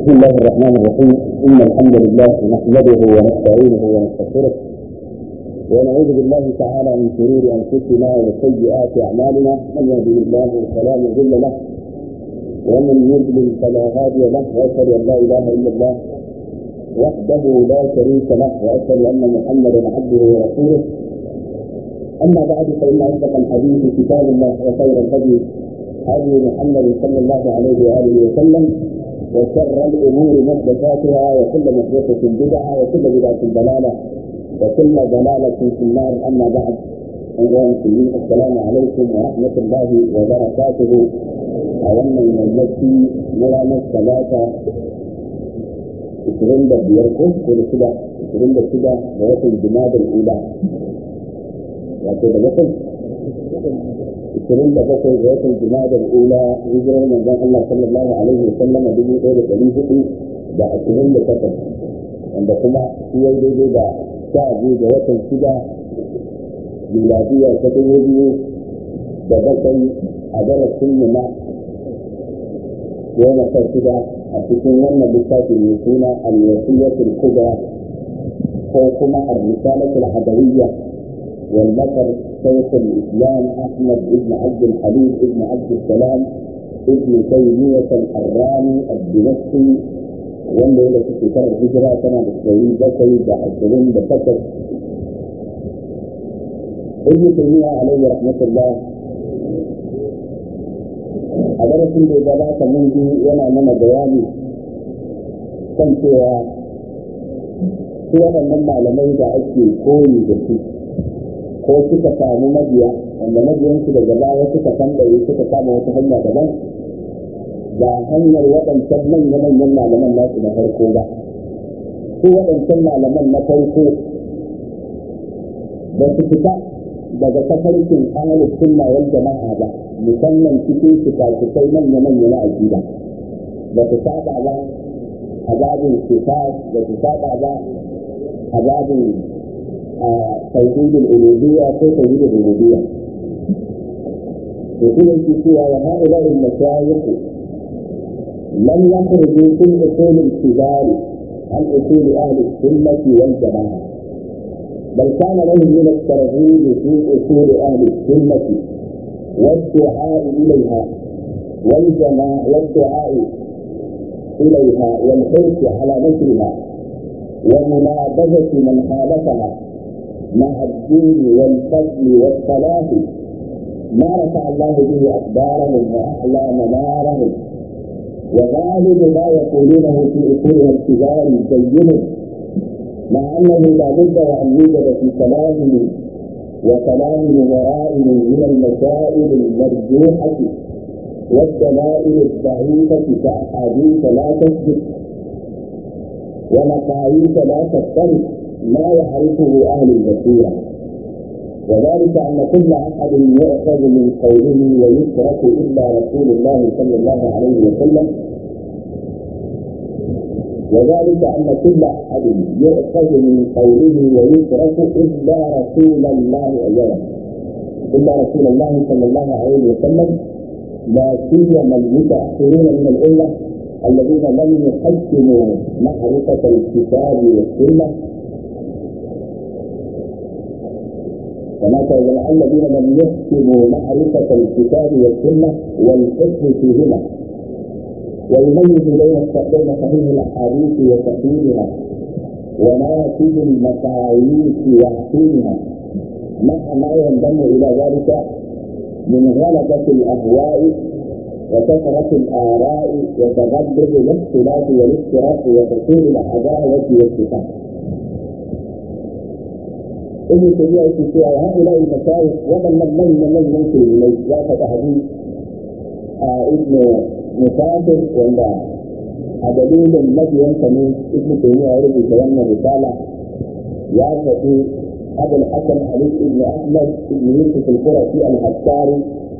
بسم الله الرحمن الرحيم إن الحمد لله نحمده ونستعينه ونستغفره ونعوذ بالله تعالى من شرور أنفسنا وسيئات أعمالنا من يهده الله فلا مضل له ومن يضلل فلا هادي له وأشهد أن لا إله إلا الله وحده لا شريك له وأشهد أن محمدا عبده ورسوله أما بعد فإن أصدق الحديث كتاب الله وخير الهدي هدي محمد صلى الله عليه وآله وسلم وشر الامور محدثاتها وكل محدثه بدعه وكل بدعه ضلاله وكل ضلاله في النار اما بعد ايها المسلمين السلام عليكم ورحمه الله وبركاته أولا من المسي مرانا الثلاثة ishirin da biyar ko ko da shida ishirin da shida da watan jimadar ula wato da watan ishirin da bakwai ga watan jimadar ula hijirar manzon Allah sallallahu alaihi wa sallama dubu ɗaya da ɗari hudu da ashirin da takwas wanda kuma shi ya daidai da sha biyu ga watan shida miladiya ta dubu biyu da bakwai a darasin mu na goma sha shida a cikin wannan littafi mai suna al-wasiyatul kubra ko kuma ar-risalatul hadawiyya والذكر شيخ الاسلام احمد بن عبد الحليم بن عبد السلام ابن تيميه الحراني الدمشقي wanda ya rasu shekarar hijira tana da ɗari bakwai da ashirin da takwas ibn taymiya alayhi rahmatullah a darasin da ya gabata mun ji yana mana bayani kan cewa su waɗannan malamai da ake koyi da su ko suka samu mabiya wanda mabiyansu daga baya suka tambaye suka kama wata hanya daban ba hanyar waɗancan manya-manyan malaman nasu na farko ba su waɗancan malaman na farko ba su fita daga tafarkin ahalus sunna wal jama'a ba musamman cikin fikafikai manya-manya na aƙida ba su saba ba a babin sifat ba su saba ba a babin توحيد الألوهية في توحيد الربوبية يقول الكتاب وهؤلاء المشايخ لم يخرجوا في أصول الكبار عن أصول أهل السنة والجماعة بل كان لهم من الترغيب في أصول أهل السنة والدعاء إليها والجماعة والدعاء إليها والحرص على نشرها ومنابذة من خالفها مع الدين والفضل والصلاة ما رفع الله به أقدارهم وأعلى منارهم وغالب ما يقولونه في أصولها الكبار بين مع أنه لا بد وأن يوجد في كلامه وكلام نظرائهم من المسائل المرجوحة والدلائل الضعيفة كأحاديث لا تثبت ومقاييس لا تختلف ما يعرفه أهل البصيرة وذلك أن كل أحد يؤخذ من قوله ويترك إلا رسول الله صلى الله عليه وسلم وذلك أن كل أحد يؤخذ من قوله ويترك إلا رسول الله أولا إلا رسول الله صلى الله عليه وسلم لا سيما المتأخرين من الأمة الذين لم يحسنوا معرفة الكتاب والسنة كما الذين لم يحسنوا معرفة الكتاب والسنة والحكم فيهما ويميز بين بين صحيح الأحاديث وتحليلها وناتج المقاييس وحسينها مع ما ينضم إلى ذلك من غلبة الأهواء وكثرة الآراء وتغلب الاختلاف والافتراق وحصول العداوة والاتفاق. ابن تيمية في هؤلاء المشايخ ومن من من من ينكر إليه ذاك تحديث ابن مسافر ولا دليل الذي ينتمي ابن تيمية يرد يتولى الرسالة يا فتي أبو الحسن علي بن أحمد بن يوسف القرشي الحساري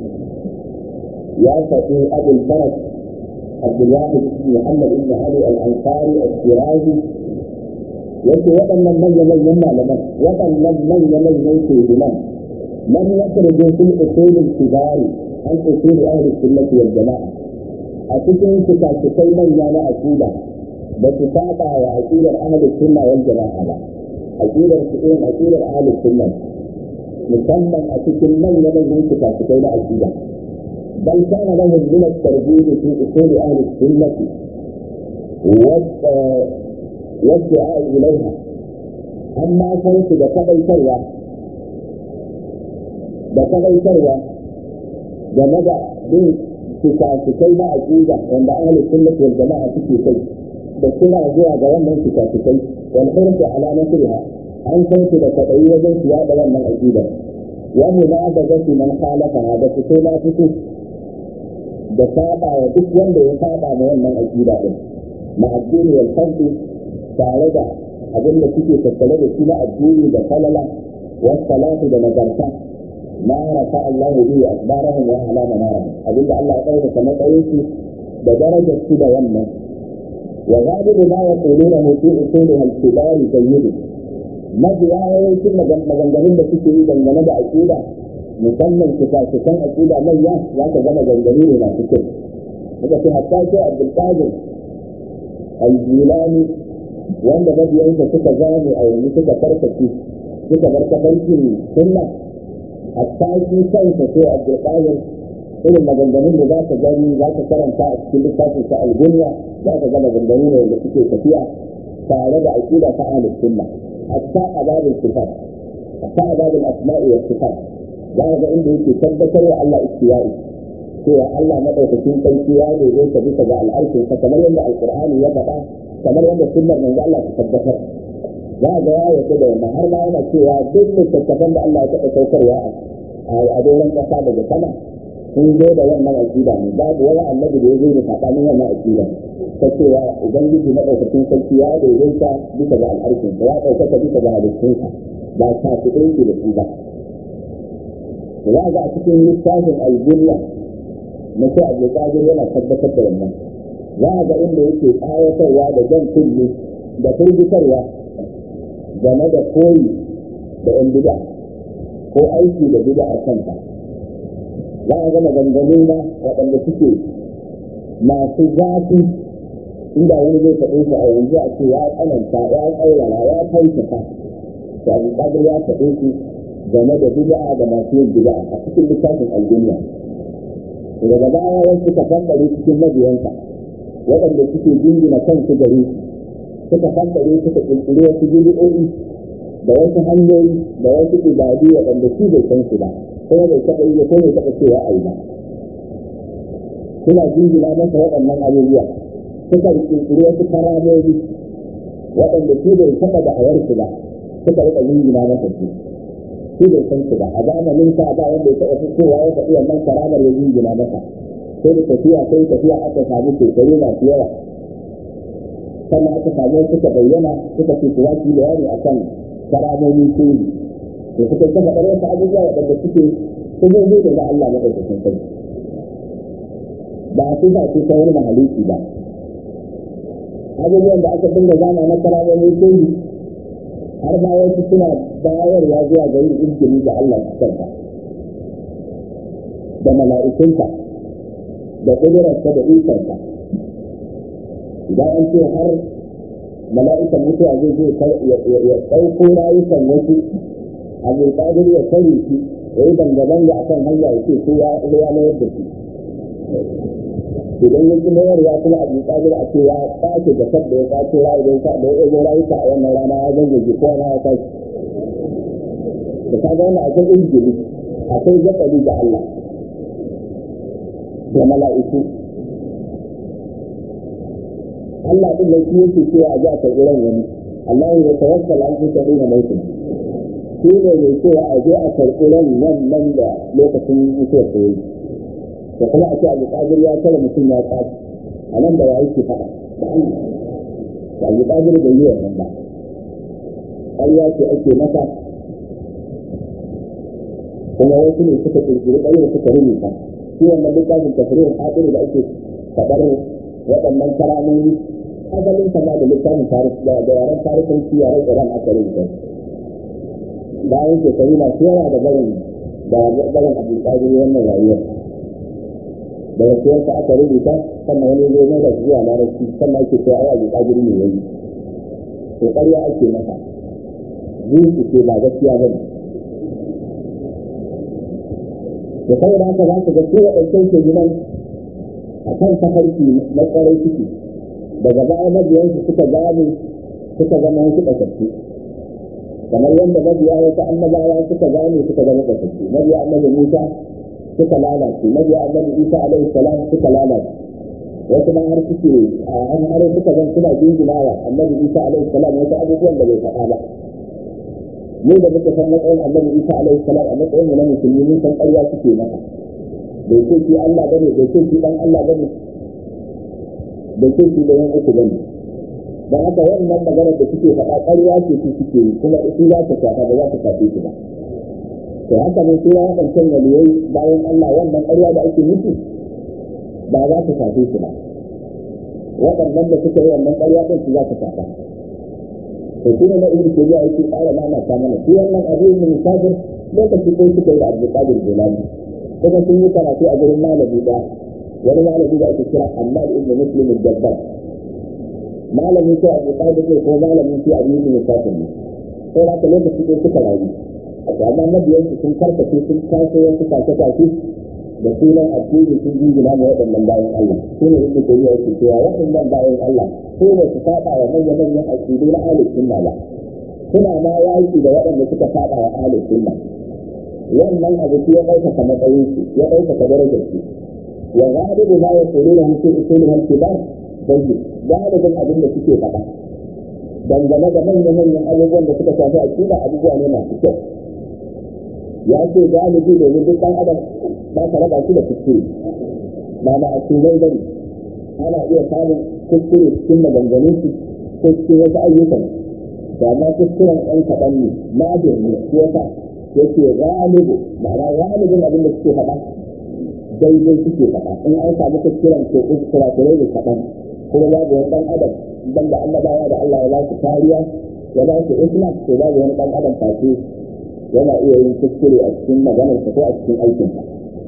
يا فتي أبو الفرج عبد الواحد بن محمد بن علي الأنصاري الشيرازي yake waɗannan manya-manyan malaman waɗannan manya-manyan shugaban lam yakhruju fil usul kibari an usul ahli sunnati wal jama'a a cikin fikafikai manya na aqida ba su saba wa aqidar ahlus sunna wal jama'a ba aqidar su irin aqidar ahlus sunna musamman a cikin manyan manyan fitafikai na aqida bal kana lahum min at-tarbiyyah fi usul ahli sunnah والدعاء إليها أما كنت بقضي سروة بقضي سروة جمد bin fikafikai na aƙida wanda ahli sunnati wal jama'a suke kai da suna zuwa ga wannan fikafikai wal hirsu ala nasriha an san su da kwaɗayi wajen su yaɗa wannan aƙida wa munabazati man khalafaha da fito na fito da saba wa duk wanda ya saba ma wannan aƙida din ma addini wal fadli tare da abin da suke tattale da shi na addini da falala wasu salatu da nagarta ما رفع الله به أخبارهم وأعلى منارهم أدل الله قوله كما قلت بدرجة كده يمنا وغالب ما يقولونه في أصولها الكبار جيد ما بيعه كل مجنجرين بسيطة إذا من نبع أكيدة musamman fitafikan aƙida manya za ka gama gangare ne masu kyau daga fi hatta ce abdulkadir aljilani wanda mabiyansa suka zame a yanzu suka farkaci suka bar kafarkin sunna hatta shi kansa sai abdulkadir irin maganganun da za ka gani za ka karanta a cikin littafin sa algunya za ka ga maganganu ne wanda suke tafiya tare da aƙida ta ahlus sunna hatta a babin sifat hatta a babin asma'i wa sifat za ka ga inda yake tabbatar wa Allah istiwa'i cewa Allah madaukakin sarki ya daidaita bisa ga al'arshin sa kamar yadda alqur'ani ya faɗa kamar yadda sunnar manzo Allah ta tabbatar za ga ya yarda da wannan har ma yana cewa duk littattafan da Allah ya taɓa saukarwa a doron ƙasa daga sama sun zo da wannan aƙida ne babu wani annabi da ya zo da saɓanin wannan aƙida ta cewa ubangiji madaukakin sarki ya daidaita bisa ga al'arshin ya ɗaukaka bisa ga halittunsa ba sa su ɗauke da su ba za ga a cikin littafin aljiya na sai abu kadir yana tabbatar da wannan za ga inda yake tsawatarwa da jan kulli da firgitarwa game da koyi da yan bida ko aiki da bida a kanta za a ga maganganu na waɗanda suke masu zafi inda wani zai faɗe su a yanzu a ce ya tsananta ya tsaurara ya kautata to abu kadir ya faɗe su game da bid'a da masu yin bid'a a cikin littafin al'umma daga baya wasu suka fambare cikin mabiyansa waɗanda suke jingina kansu gare su suka fambare suka kirkiri wasu bid'o'i da wasu hanyoyi da wasu ibadu waɗanda su bai san su ba kuma bai taɓa yi ko bai taɓa cewa a yi ba suna jingina masa waɗannan abubuwa suka kirkiri wasu karamomi waɗanda su bai taɓa da ayarsu ba suka rika jingina masa su shi bai san su ba a zamanin sa ba wanda ya taɓa fitowa ya faɗi wannan karamar ya jingina masa sai da tafiya sai tafiya aka samu shekaru masu yawa sannan aka samu suka bayyana suka ce su zaki bayani akan karamomi kuri da suka ta faɗar wasu abubuwa waɗanda suke kuzozo daga Allah maɗaukakin sarki ba su ba su ta wani mahalicci ba abubuwan da aka dinga zama na karamomi kuri har ma wasu suna bayarwa zuwa ga yin izgiri da Allah kansa da mala'ikunta da ƙudurarsa da ikonsa idan an ce har mala'ikan mutuwa zai je ya ɗauko rayukan wasu a mai ƙadir ya sani shi ya yi dangane a kan hanya ya ce ko ya mayar da shi idan ya ci mayarwa kuma abu ƙadir a ce ya ƙace da sabda ya ƙace rayuka da ya ɗago rayuka a wannan rana ya zangaje ko na ya ƙace da ka gane akwai injili akwai zakari da Allah da mala'iku Allah din da shi yake cewa a ji a karɓi ran wani Allah ya tawakkal an fi tafi na mutum shi ne mai cewa a je a karɓi ran wannan da lokacin mutuwar da yi da kuma a ce alƙadir ya kare mutum ya ƙaci a nan da ya yi faɗa da Allah da alƙadir bai yi wannan ba ƙarya ce ake masa kuma wasu ne suka kirkiri ƙarya suka rubuta shi wannan littafin tafsirin hadiri da ake faɗar waɗannan karamomi asalin kama da littafin da yaren tarihin yaren iran aka rubuta bayan shekaru masu yawa da barin da barin abu tsari wannan rayuwar da rasuwarsa aka rubuta sannan wani zai mai da zuwa larabci sannan ake cewa ai abu kadiri ne yayi to ƙarya ake masa zuci ce ba gaskiya ba ne da saboda haka za ka ga su waɗancan ke gidan a kan tafarki na tsarai ciki daga baya mabiyansu suka gane suka zama wasu ɗaukaki kamar yadda mabiya wasu annabawa suka gane suka zama ɗaukaki mabiya annabi musa suka lalace mabiya annabi isa alaihi salam suka lalace wasu ma har suke an har suka zan suna jinjinawa annabi isa alaihi salam wasu abubuwan da bai faɗa ba mu da muka san matsayin annabi isa alaihi salam a matsayin mu na musulmi mun san ƙarya suke maka bai ce shi Allah bane bai ce shi dan Allah bane bai ce shi da yan uku bane dan haka wannan magana da suke faɗa ƙarya ce su suke yi kuma su za ta shafa ba za ta shafe su ba to haka ne sai ya wadancan waliyai bayan Allah wannan ƙarya da ake musu ba za ta shafe su ba waɗannan da suka yi wannan ƙarya ɗin su za ta shafa to shi ne na ibn tabi'a yake ƙara mana ta mana shi wannan abu ne musafir lokaci ɗaya suka yi da abdul qadir jilani kuma sun yi karatu a gurin malami ɗaya wani malami da ake kira Ahmad ibn Muslim al-Jabbar malami ko Abu Talib ne ko malami ko Abu Yusuf al-Kafir ne sai da ka lokaci ɗaya suka rayu amma mabiyan su sun karkace sun taso wasu kace-kace da sunan addini sun jingina ma waɗannan bayan Allah su ne ibn Tabi'a yake cewa waɗannan bayan Allah ko ba su saba wa manyan-manyan aƙidu na ahlus sunna ba suna ma yaki da waɗanda suka saba wa ahlus sunna wannan abu ya ɗaukaka matsayin su ya ɗaukaka darajar su wa galibu ma ya tsoro da mutum usulun halkibar dai galibin abin da suke faɗa dangane da manyan-manyan abubuwan da suka shafi aƙida abubuwa ne masu kyau ya ce galibi domin duk ɗan adam ba ka raba shi da kuskure ba ma a cikin bane ana iya samun kuskure cikin maganganun su ko cikin wasu ayyukan da ma kuskuren ɗan kaɗan ne na ne ko yasa yake galibu ma'ana galibin abin da suke faɗa daidai suke faɗa in an samu kuskuren ko kuskura ko da kaɗan kuma babu wani ɗan adam ban da annabawa da Allah ya ba su kariya ya ba su isma to babu wani ɗan adam face yana iya yin kuskure a cikin maganarsa ko a cikin aikinsa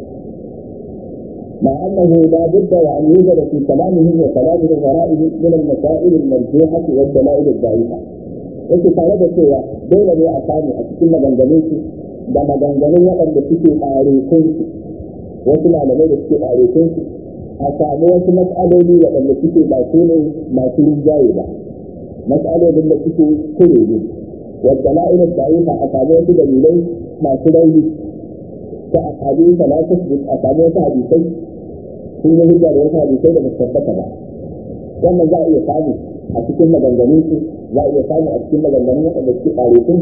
مع أنه لا بد وأن يوجد في كلامه وكلام غرائه من المسائل المرجوحة والدلائل الضعيفة. yake tare da cewa dole ne a samu a cikin maganganun su da maganganun waɗanda suke ɗarekun su wasu malamai da suke ɗarekun su a samu wasu matsaloli waɗanda suke ba su ne masu rinjaye ba matsalolin da suke kure ne wadda la'ilar da'ifa a samu wasu dalilai masu rauni ta a hadisa la tasbut a samu wasu hadisai sun yi hujja da wasu hadisai da ba su tabbata ba wannan za a iya samu a cikin maganganun su za a iya samu a cikin maganganun waɗanda suke ƙare sun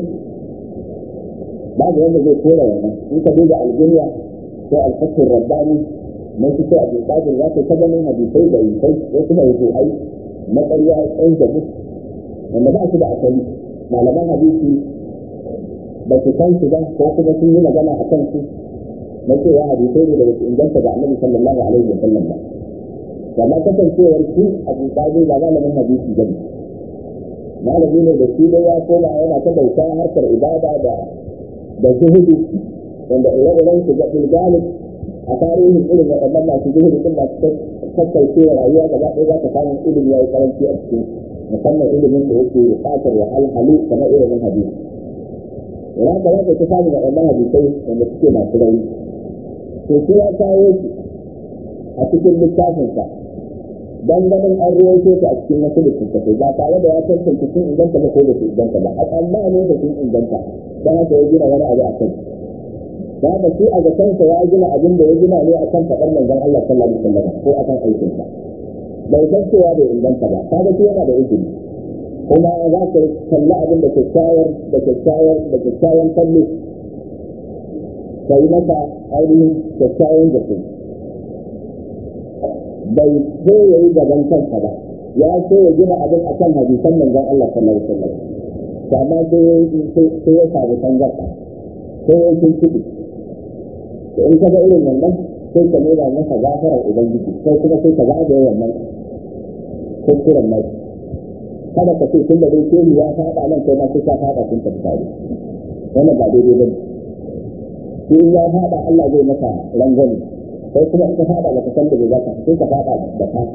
babu wanda zai kora wannan in ka duba algeria ko alfakin rabbani mun fi sai abin qadir za ka ta ganin hadisai da yusai wasu mai ruhai na ƙarya ɗan jabu wanda ba su da asali malaman hadisi ba su san su ba ko kuma sun yi magana a kan su na cewa hadisai ne da ba su inganta ga annabi sallallahu alaihi wa sallam ba amma kasancewar su abu qadir ba malamin hadisi ba ne malami ne da shi dai ya koma yana ta bauta harkar ibada da da zuhudu wanda ire-iren su ga galib a tarihin irin waɗannan masu zuhudu din masu kakkaucewa rayuwa gaba ɗaya za ka samu ilimi ya yi karanci a cikin musamman ilimin da yake buƙatar wa alhalu kamar ilimin hadisi ina ka za ka ta samu waɗannan hadisai wanda suke masu rauni to shi ya kawo su a cikin littafinsa dan ganin an ruwaito su a cikin wasu littattafai ba tare da ya tantance sun inganta ba ko da su inganta ba a tsammanin da sun inganta don haka ya gina wani abu a kai da haka shi a zakansa ya gina abin da ya gina ne akan faɗar manzon Allah sallallahu alaihi wasallam ko akan aikinsa bai san cewa bai inganta ba kaga shi yana da izini kuma za ka kalli abin da kyakkyawar da kyakkyawar da kyakkyawan kallo ka yi masa ainihin kyakkyawan zato bai so ya yi gaban kansa ba ya so ya gina abin a kan hadisan manzon Allah sallallahu alaihi wasallam amma sai ya sai ya samu tangarda sai ya yi kuɗi to in ka ga irin wannan sai ka nuna masa gafarar ubangiji sai kuma sai ka ga da wannan kuskuren mai kada ka ce tun da dai ke ya faɗa nan kai ma sai ka faɗa kun tafi tare wannan ba daidai bane sai ya faɗa Allah zai masa rangwame sai kuma ka fada da kasan da zaka sai ka fada da ka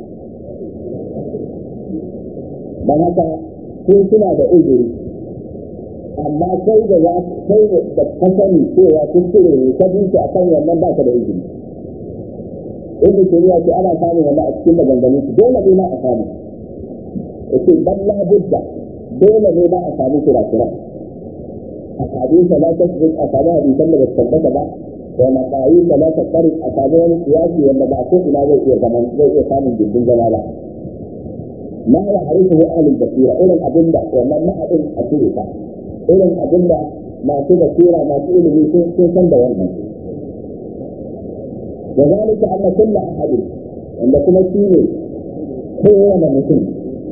dan haka sun suna da uzuri amma kai da za kai da ka sani cewa kun cire ne ka bi a kan wannan ba ka da uzuri ibn tayyiba ce ana samun wannan a cikin maganganun su dole ne ma a samu yace balla budda dole ne ma a samu kira-kira a hadisa la tasbut a samu hadisan da ba su tabbata ba da makayi da la tasbut a samu wani siyasi wanda ba ko ina zai iya zaman zai iya samun gindin zama ba ma ya harifu ahlul basira irin abinda wannan ma'adin a cire ta irin abinda masu basira masu ilimi sun san da wannan وذلك أن كل أحد عند كل شيء هو مسلم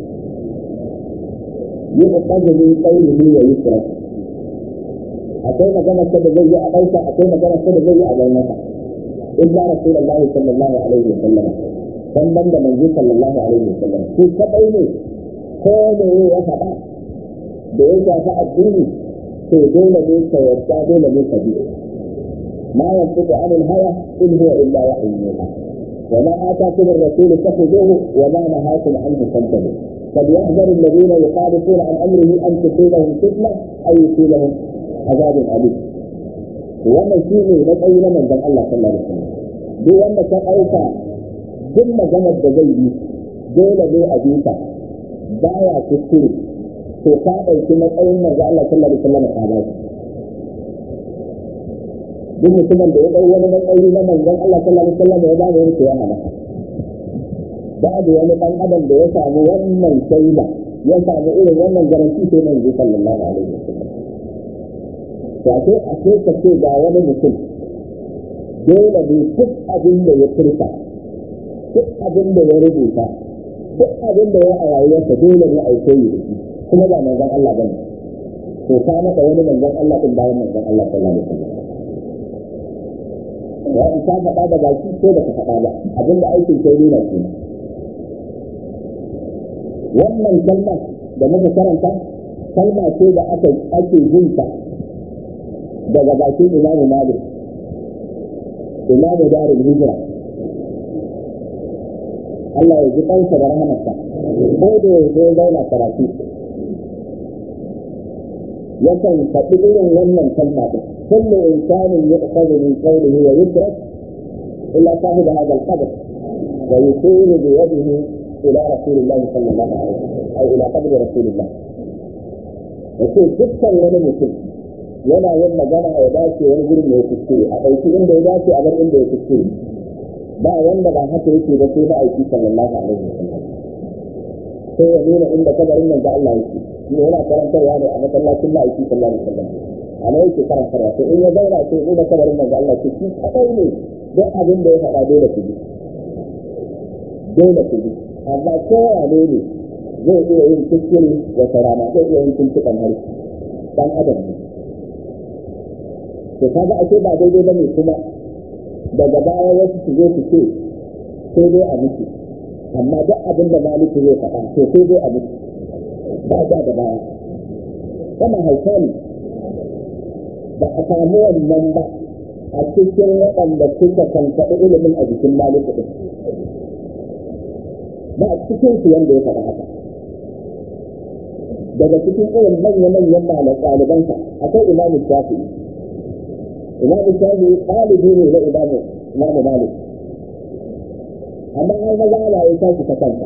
يؤخذ من قوله ويترك أقول مجانا كده زي أبيسا أقول مجانا كده زي أبينك إلا رسول الله صلى الله عليه وسلم sannan da manzo sallallahu alaihi wasallam su kadai ne ko ne ya faɗa da ya shafi addini to dole ne ka yarda dole ne ka bi ما ينطق عن الهوى إن هو إلا وحي يوحى وما آتاكم الرسول فخذوه وما نهاكم عنه فانتهوا فليحذر الذين يخالفون عن أمره أن تصيبهم فتنة أو يصيبهم عذاب أليم wannan shi ne matsayi na manzon Allah sallallahu alaihi wasallam duk wanda ka ɗauka duk maganar da zai yi dole ne a bisa baya kuskure to ka ɗauki matsayin manzon Allah sallallahu alaihi wasallam ka ba duk mutumin da ya ɗau wani matsayi na manzon Allah sallallahu alaihi wasallam ya bada wani ya hana babu wani ɗan adam da ya samu wannan shaida ya samu irin wannan garanti sai manzo sallallahu alaihi wasallam to a sai a sai ka ce ga wani mutum dole ne duk abin da ya furta duk abin da ya rubuta duk abin da ya a rayuwarsa dole ne a yi koyi da shi kuma ba manzon Allah bane to ka maka wani manzon Allah din bayan manzon Allah sallallahu alaihi wasallam ya in ka faɗa da baki ko da ka faɗa ba abinda aikin kai nuna ke wannan kalma da muka karanta kalma ce da aka ake jin ta daga bakin imamu malik imamu darul hijra Allah ya ji kansa da rahamarsa ko da ya zo zauna karatu yakan faɗi irin wannan kalma ɗin كل إنسان يؤخذ من قوله ويترك إلا صاحب هذا القبر ويشير بيده إلى رسول الله صلى الله عليه وسلم أو إلى قبر رسول الله يقول دكتور wani mutum yana yin magana ya dace wani gurin da ya kuskure a ɗauki inda ya dace a bar inda ya kuskure ba wanda ba haka yake ba sai ma'aiki sallallahu alaihi wasallam sai ya nuna inda kabarin nan da Allah yake shi yana karantarwa ne a masallacin ma'aiki sallallahu alaihi wasallam a nan yake karantarwa sai in ya zauna sai nuna kabarin nan da Allah ce shi kadai ne duk abin da ya faɗa dole ku bi dole ku bi amma kowa ne ne zai iya yin kuskure wata rana zai iya yin tuntuɓen harshe dan adam ne to kaga ake ba daidai bane kuma daga baya wasu su zo su ce sai dai a miki amma duk abin da maliki zai faɗa to sai dai a miki ba ja da baya wannan hauka ne ba a samu wannan ba a cikin waɗanda suka kankaɗi ilimin a jikin maliki ɗin ba a cikin su wanda ya faɗa haka daga cikin irin manya-manyan ɗalibansa akwai imamu shafi'i imamu shafi'i ɗalibi ne na imamu imamu malik amma an maza ana yi tashi ta kanta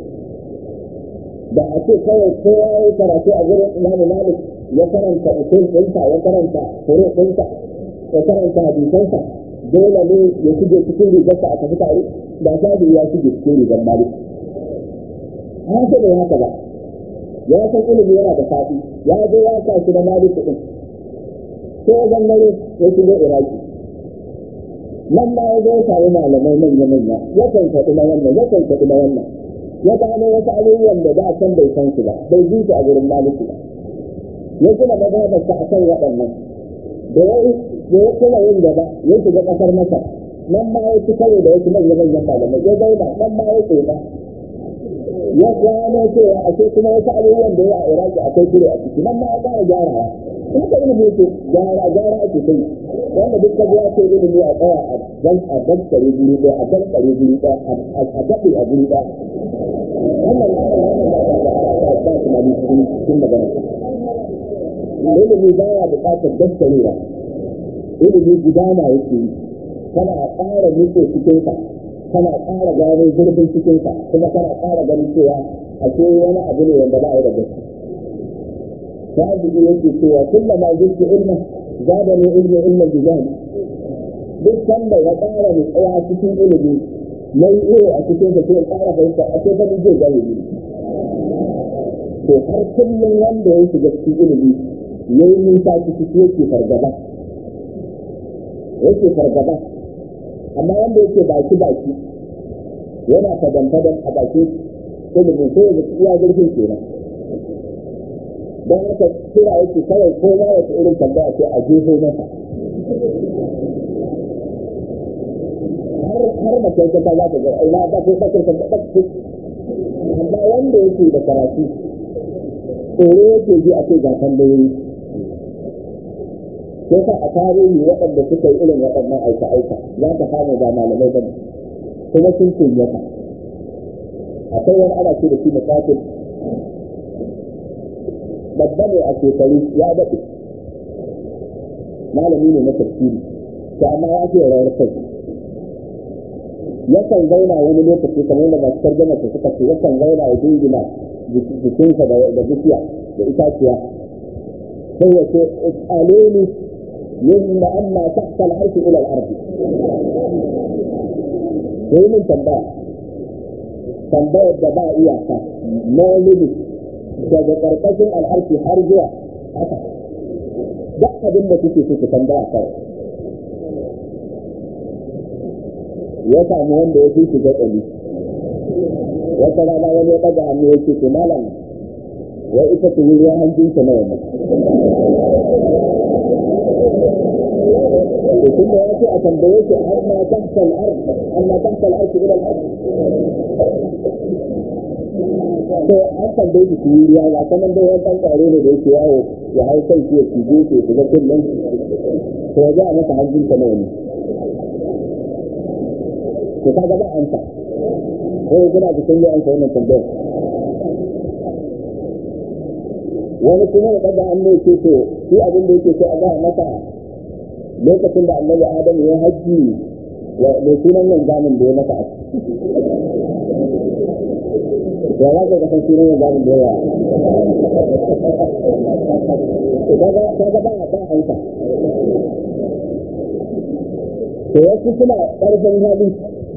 da a ce kawai kowa ya yi karatu a gurin imamu malik ya karanta usul ɗinsa ya karanta furu ɗinsa ya karanta hadisansa dole ne ya shige cikin rigarsa a tafi tare da shafi'i ya shige cikin rigar malik haka bai haka ba ya san ilimi yana da faɗi ya zo ya sa shi da maliki ɗin sai ya gangare ya shigo iraki nan ma ya zo ya sami malamai manya manya ya kan faɗi na wannan ya kan faɗi na wannan ya gano wasu abubuwan da da can bai san su ba bai ji su a gurin maliki ba ya gina mazhabarsa a kan waɗannan da ya da ya kuma yin gaba ya shiga ƙasar masar nan ma ya ci karo da wasu manya manyan malamai ya zauna nan ma ya tsoma ya gano cewa a ce kuma wasu abubuwan da ya a iraki akwai kure a ciki nan ma ya ƙara gyarawa haka ilimi ce gyara gyara ake kai wanda duk ka ya ce ilimi a tsaya a dan a dan kare guri ɗaya a dan kare guri ɗaya a gaɗe a guri ɗaya wannan wannan ba ba tunani cikin cikin magana ilimi ba ya buƙatar daskarewa ilimi gudana yake yi kana ƙara nutse cikinsa kana ƙara gano zurfin cikinsa kuma kana ƙara ganin cewa ashe wani abu ne wanda ba a yi da gaske shafi'i yake cewa kullama zurfi ilmin zada ne ilmi ilmin bijani duk sanda ya ƙara nutsuwa cikin ilimi na yi iyo a cikin sa sai ya ƙara fahimta a sai gani zai gane ni to har kullum wanda ya shiga cikin ilimi ya yi nisa ciki yake fargaba yake fargaba amma wanda yake baki baki yana fadan fadan a baki ilimin sai ya iya zurfin kenan don haka kira yake kawai ko ma wata irin tambaya ce a jefo masa har mace ta za ta ga ina ba ko ba ta ba amma wanda yake da karatu tsoro yake ji a ce ga tambayoyi sai sa a tarihi waɗanda suka yi irin waɗannan aika-aika za ka samu ba malamai ba kuma sun kunyata akwai wani ana ce da shi mutakin babba ne a shekaru ya daɗe malami ne na tafsiri to amma ya ce rawar kai yakan zauna wani lokaci kamar da masu tarjama su suka ce yakan zauna ya dingina jikinsa da bishiya da itaciya sai ya ce aloni yadda amma tahta al'arshi ila al'arshi sai mun tambaya tambayar da ba iyaka na limit daga ƙarƙashin al'arshi har zuwa haka duk abin da kuke so ku tambaya kawai ya samu wanda ya fi shi gatsali wata rana wani ya ɗaga hannu ya ce to malam wai ita ce yi ruwan hanjinsa na yamma to tun da ya ce a tambaye shi har ma tahta al-ard amma tahta al-ard ila al-ard to an tambaye shi yi ruwa ga kaman dai wani ɗan ƙwaro ne da yake yawo ya hau kai shi ya cije shi ya shiga kullum to ya ga masa hanjinsa na yamma to ka ga ba amsa ko kuna da sun yi amsa wannan tambayar wani kuma ya ɗaga an mai ce to shi abin da yake so a gaya masa lokacin da annabi adamu ya hajji wa mai sunan nan zamin da ya masa a ya za ka kasan sunan nan zamin da ya ka ga ba ba amsa to wasu suna ƙarfin hali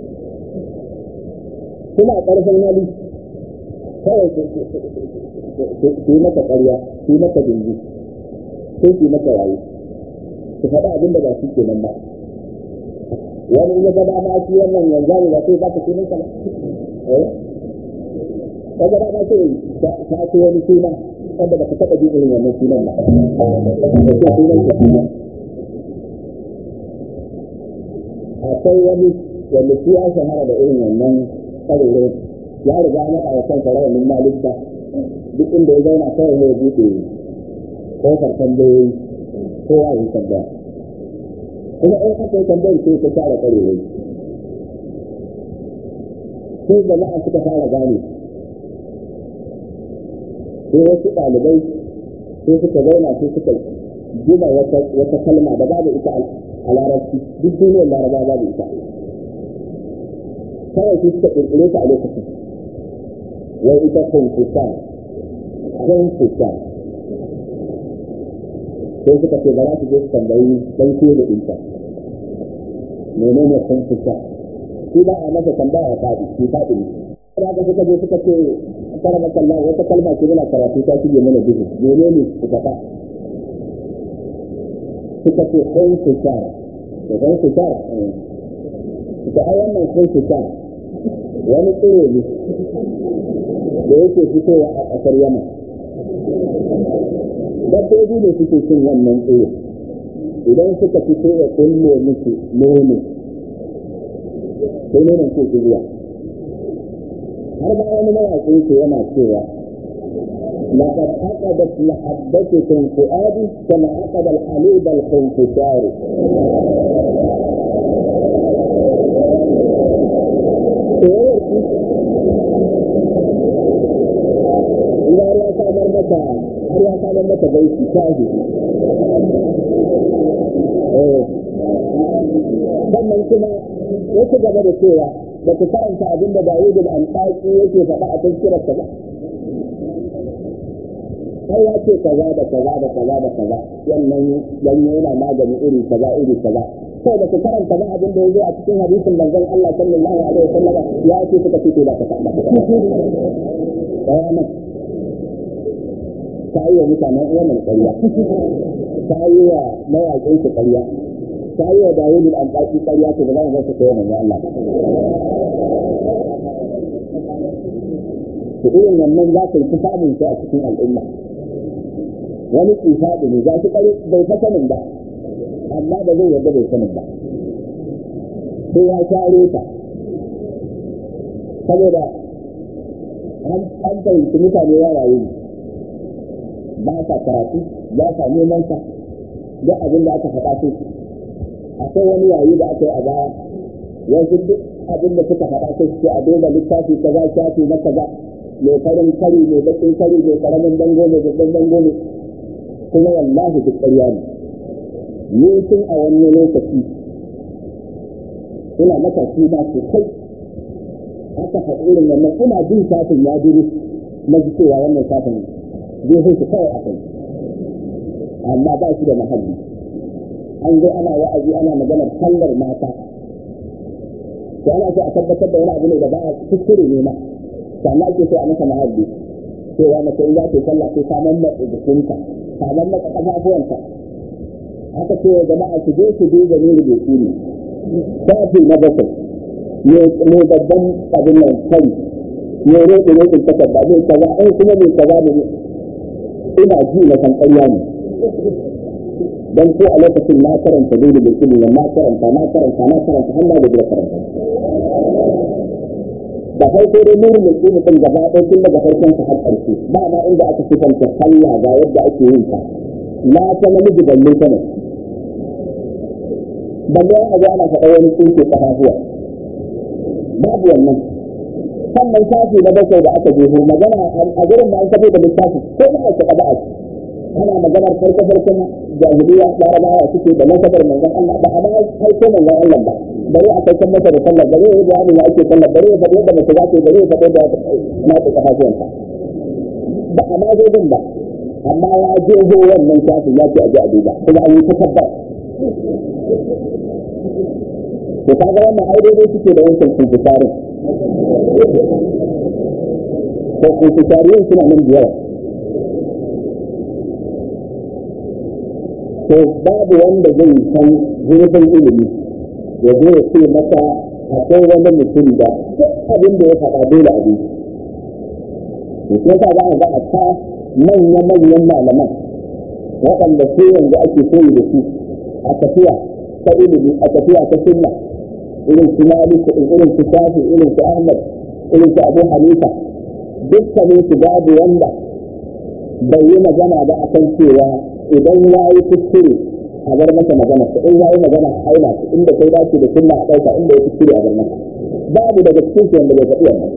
suna ƙarfin hali kawai su yi maka ƙarya su yi maka dingi sai su yi maka waye su faɗa abin da ba shi ke nan ba wani in ya gaba ma shi wannan yanzu ne ba sai za ka sunan ba eh ka gaba ma sai ta ce wani suna wanda ba ka taɓa jin irin wannan sunan ba sai sunan ka suna akwai wani wanda shi ya shahara da irin wannan ƙarere ya riga maka wa kansa rawanin malikta duk inda ya zauna kawai ya buɗe kofar tambayoyi ko ya yi tambaya kuma in aka yi tambayar sai ta fara ƙarere sai jama'a suka fara gane sai wasu ɗalibai sai suka zauna sai suka gina wata kalma da babu ita a larabci duk duniyar laraba babu ita kawai su suka ƙirƙire ta a lokacin wai ita kunkusan kunkusan sai suka ce ba za su je su tambayi dan ko da ita menene kunkusan shi ba a masa tambaya faɗi shi faɗi ne da haka suka je suka ce kara maka Allah wata kalma ce muna karatu ta shige mana duhu menene suka ta suka ce kunkusan da kunkusan da ai wannan kunkusan wani tsiro ne da yake fitowa a ƙasar yamma dabbobi ne suke cin wannan tsiro idan suka fito ya kulle musu nono sai nonon ko zuwa har ba wani mawaƙi ke yana cewa لقد عقدت محبتكم فؤادي كما عقد الحليب الخنفسار Ina ya samar mata har ya samar mata baiti shahi. Sannan kuma ya ci gaba da cewa da ku karanta abin da Dawud al-Anqasi yake faɗa a tafsirar ba. har ya ce kaza da kaza da kaza da kaza wannan ganye yana magani iri kaza iri kaza sai da ku karanta ba abin da yazo a cikin hadisin manzon Allah sallallahu alaihi wasallam ya ce suka ce da ka faɗa bayanan ta yi wa mutanen uwan ƙarya ta yi wa mawaƙin su ƙarya ta yi wa Dawud al-Anqasi ƙarya to ba za mu ga su kai manzon Allah to irin wannan za ka yi ta samun shi a cikin al'umma wani tsufa da ne za su kare bai fa sanin ba amma da zai yarda bai sanin ba sai ya share ta saboda an fahimci mutane ya rayu ba sa karatu ba sa neman sa duk abin da aka faɗa su akwai wani yayi da aka yi a baya wasu duk abin da suka faɗa sai su a duba littafi kaza shafi na kaza mai farin kari mai bakin kari mai karamin dango mai babban dango ne kuma wallahi duk ƙarya ne ni tun a wani lokaci ina matashi ba sosai aka faɗi irin wannan ina jin shafin ya duru na ji cewa wannan shafin zai hutu kawai a kai amma ba shi da mahalli an zo ana wa'azi ana maganar sallar mata to ana so a tabbatar da wani abu ne da ba a kuskure ne ma sannan ake so a masa mahalli cewa mace in za ta yi sallah sai ta mammatsa jikinta ta mammatsa ƙafafuwanta aka ce wa jama'a su je su duba ne rubutu ne shafi na bakwai ne babban abin nan kai ne roƙe roƙin takarda zai kaza in kuma mai kaza ne ina ji na san ƙarya ne dan ko a lokacin na karanta zai da bilkini na karanta na karanta na karanta har na da biyar karanta da farko dai nuru mai tsini din gaba ɗaya tun daga farkon sa har ƙarshe ba ma inda aka sifanta sallah ga yadda ake yin ta la ta namiji balle ta ne balle a ga ana faɗa wani tsinke ƙafafuwa babu wannan sannan shafi na bakwai da aka jefo magana a gurin da an kafa da littafi ko ba a taɓa ba'a ana maganar farko farkon jahiliya larabawa suke da nasabar manzon Allah ba a ma haiko manzon Allah ba bare a kai masa da sallar bare ya bayani ya ake sallar bare ya faɗi yadda mace za ta yi bare ya faɗi da na ta kafafuwanta ba a ma zai ba amma ya je zo wannan shafin ya ce a ji a duba kuma an yi ta tabbas to kaga wannan ai daidai suke da wancan kunkusarin to kunkusarin suna nan da yawa to babu wanda zai san zurfin ilimi ya zo ya ce masa akwai wani mutum da duk abin da ya faɗa dole a biyu to sai ka za a ga a ta manya-manyan malaman waɗanda su yanzu ake koyi da su a tafiya ta ilimi a tafiya ta sunna irin su malik irin su shafi irin su ahmad irin su abu hanifa dukkanin su babu wanda bai yi magana ba akan cewa idan ya yi kuskure a bar masa magana in ya yi magana a aina inda kai dace da sunna a ɗauka inda ya kuskure a bar masa babu daga cikin su wanda bai faɗi wannan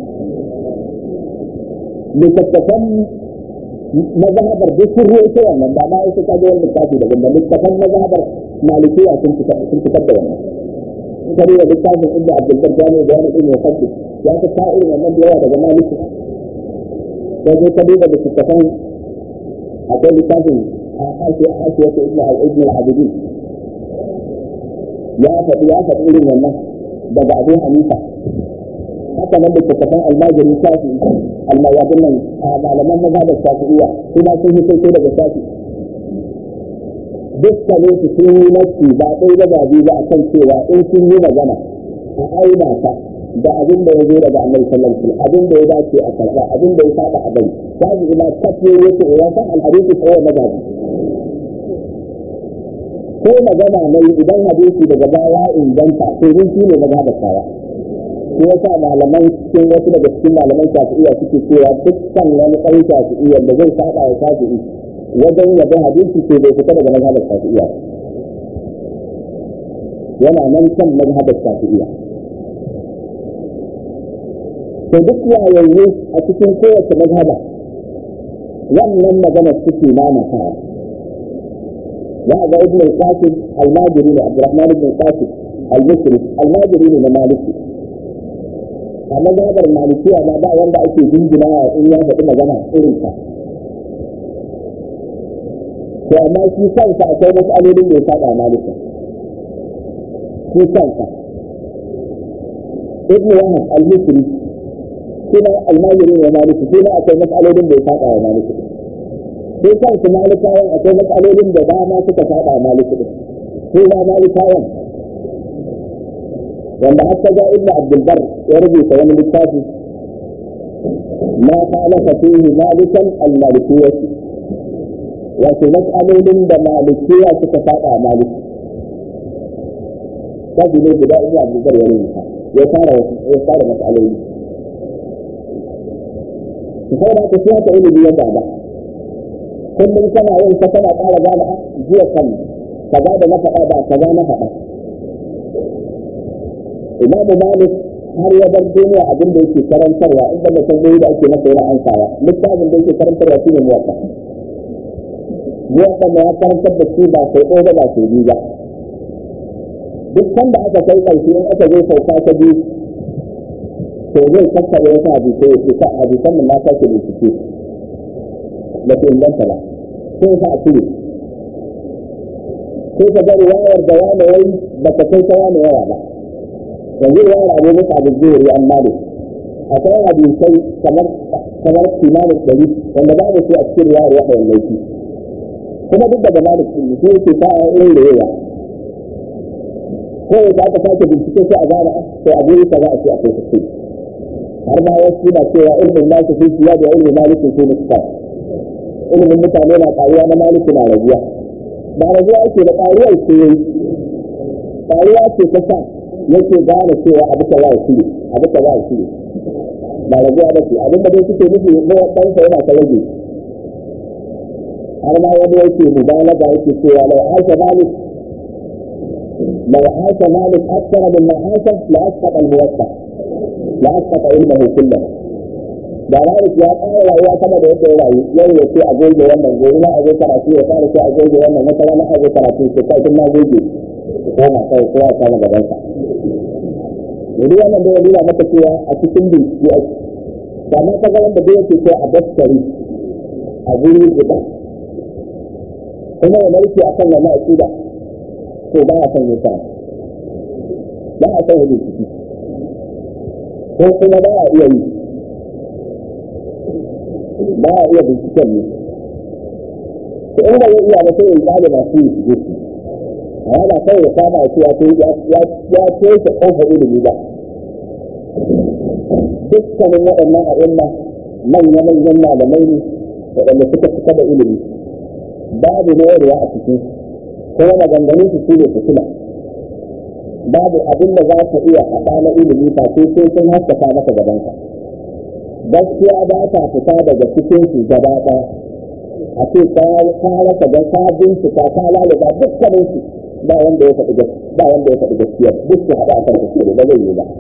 littattafan mazhabar duk sun ruwa ita wannan ba ma ya su kaga wani littafi da ganda littattafan mazhabar malikiya sun fitar da wannan kare da littafin inda abdulbar jami'a da wani ilmi fadli ya ta ta irin wannan da yawa daga maliki sai dai ka duba littattafan akwai littafin a hashi a hashi wata ibn al-ibn al-abidin ya faɗi ya faɗi irin wannan daga abu hanifa haka nan da tattafan almajirin shafi almayadin nan a malaman mazhabar shafi'iyya kuma sun yi sai daga shafi dukkanin su sun yi nasi ba ɗaya da babi ba a kan cewa in sun yi magana a aina ta da abin da ya zo daga annabi sallallahu alaihi wasallam abin da ya dace a karɓa abin da ya saba a bari babu ina kafiyo yake ya san alhadisi ko wani babu ko magana mai idan hadisi daga baya inganta to zai shi ne mazhabar sawa shi yasa malaman cikin wasu daga cikin malaman shafi'iyya suke cewa dukkan wani ɗan shafi'iyya da zai saba wa shafi'i wajen yabe hadisi to bai fita daga mazhabar shafi'iyya yana nan kan mazhabar shafi'iyya to duk yayayye a cikin kowace mazhaba wannan magana suke mamatawa za a ga ibn al-qasim al-majiri ne abdurrahman ibn al-qasim al-misri al-majiri ne na maliki a mazhabar malikiya ma ba wanda ake jingina in ya faɗi magana irin ta to amma shi kansa akwai mas'alolin da ya saba malika shi kansa ibn wahab al-misri kuma almajiri ne maliki shi ma akwai mas'alolin da ya saba wa maliki sai kansu malikawan akwai matsalolin da dama suka saba maliki din sai ba malikawan wanda har ga ibnu abdul bar ya rubuta wani littafi ma khalafa fihi malikan al malikiyyah wato matsalolin da malikiya suka saba maliki kaji ne guda ibnu abdul bar ya rubuta ya fara ya fara matsaloli sai da ta fiya ta ilimi ya gaba kullum kana yin ta kana ƙara gane a jiya kan kaza da na faɗa ba kaza na faɗa imamu malik har ya bar duniya abin da yake karantarwa in da mutum da ake masa yana ansawa littafin da yake karantarwa shi ne muwatta muwatta da ya karantar da shi ba sai ɗaya ba sai biyu ba duk sanda aka kai ƙarshe in aka zo sauka ta biyu to zai tattara wasu hadisai ya ce ka hadisan nan na sake bincike da su inganta ba sai sa a cire sai ka ga riwayar da wani yayi ba ka kai ta wani yawa ba yanzu riwayar abu musa abu zuhuri an malik akwai hadisai kamar kamar kimanin ɗari wanda ba da su a cikin riwayar wahayin laifi kuma duk daga malik ɗin shi yake ta a irin da yawa kawai da aka sake bincike sai a gane sai abu yi kaza a ce akwai kuskure har ma wasu na cewa ilmin nasu fi siya da ilmin malikin fi muskar ilimin mutane na ƙaruwa na maliki na rabuwa ba rabuwa ake da ƙaruwar ce yayi ƙaruwa ce ta sa yake gane cewa abu ka ya shiri abu ka ya shiri ba rabuwa ba ce abin da dai suke nufi na ɗansa yana ta rage har ma wani yake mubalaga yake cewa lau aisha malik لو عاش مالك أكثر مما عاش لأسقط الموسع لأسقط علمه كله da Malik ya ƙara rayuwa sama da yadda ya rayu yau ya ce a goge wannan gobe na a zo karatu ya fara ce a goge wannan wata rana a zo karatu ce kai tun na goge ko ma kai ko ya kama gaban sa yanzu wannan da ya nuna maka cewa a cikin bincike ake da ma ka ga wanda da yake ce a daskari a guri guda kuma ya narke akan wannan aqida to ba a son yin sa ba a son yin ciki ko kuma ba a iya yi ba a iya binciken ne to in ba ya iya ba sai ya gane masu yi su su amma ba kawai ya kama ce ya kai ya toshe kofar ilimi ba dukkanin waɗannan a'imma manya-manyan malamai ne waɗanda suka fita da ilimi babu mayarwa a cikin kuma maganganun su su ne fitina babu abin da za ka iya haɗa na ilimi ba sai sai sun haskaka maka gabanka gaskiya ba ta fita daga cikin su gaba ɗaya a ce ka rasa ga ka bincika ka lalata dukkanin su ba wanda ya faɗi ba wanda ya faɗi gaskiya duk su haɗa akan kuskure ba zai yi ba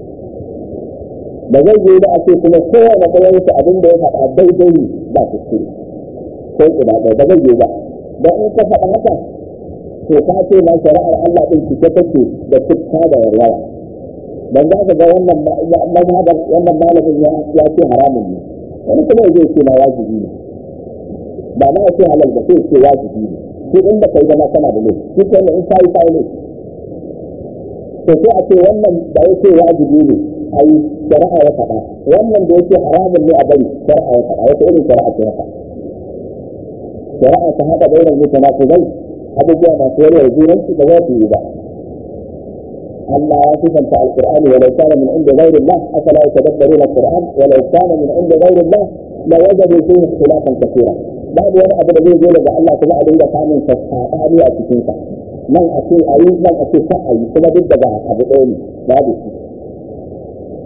ba zai yi ba a ce kuma kowane ɗayan su abin da ya faɗa daidai ba kuskure ko ina ɗaya ba zai yi ba don in ka faɗa haka to ka ce ma shari'ar Allah ɗin cike take da tukka da warwara dan za ka ga wannan mazhabar wannan malamin ya ya ce haramun ne wani kuma zai ce na wajibi ne ba ma ya ce halal ba sai ce wajibi ne shi in da kai zama kana da laifi shi ko in kai kai ne to sai a ce wannan da ya ce wajibi ne ai shari'a ya faɗa wannan da ya ce haramun ne a bari shari'a ya faɗa wata irin shari'a ce haka shari'a ta haɗa bainar mutanaqidai abubuwa masu yarwar junansu da za su yi ba أما صفة القرآن ولو كان من عند غير الله أفلا يتدبرون القرآن ولو كان من عند غير الله لوجدوا فيه اختلافا كثيرا بعد وانا أبدا زي يقول لك الله كما أدن لك عن تسعاني أتكينك من أكل أي من أكل سعي كما ضد بعض أبو أولي بعد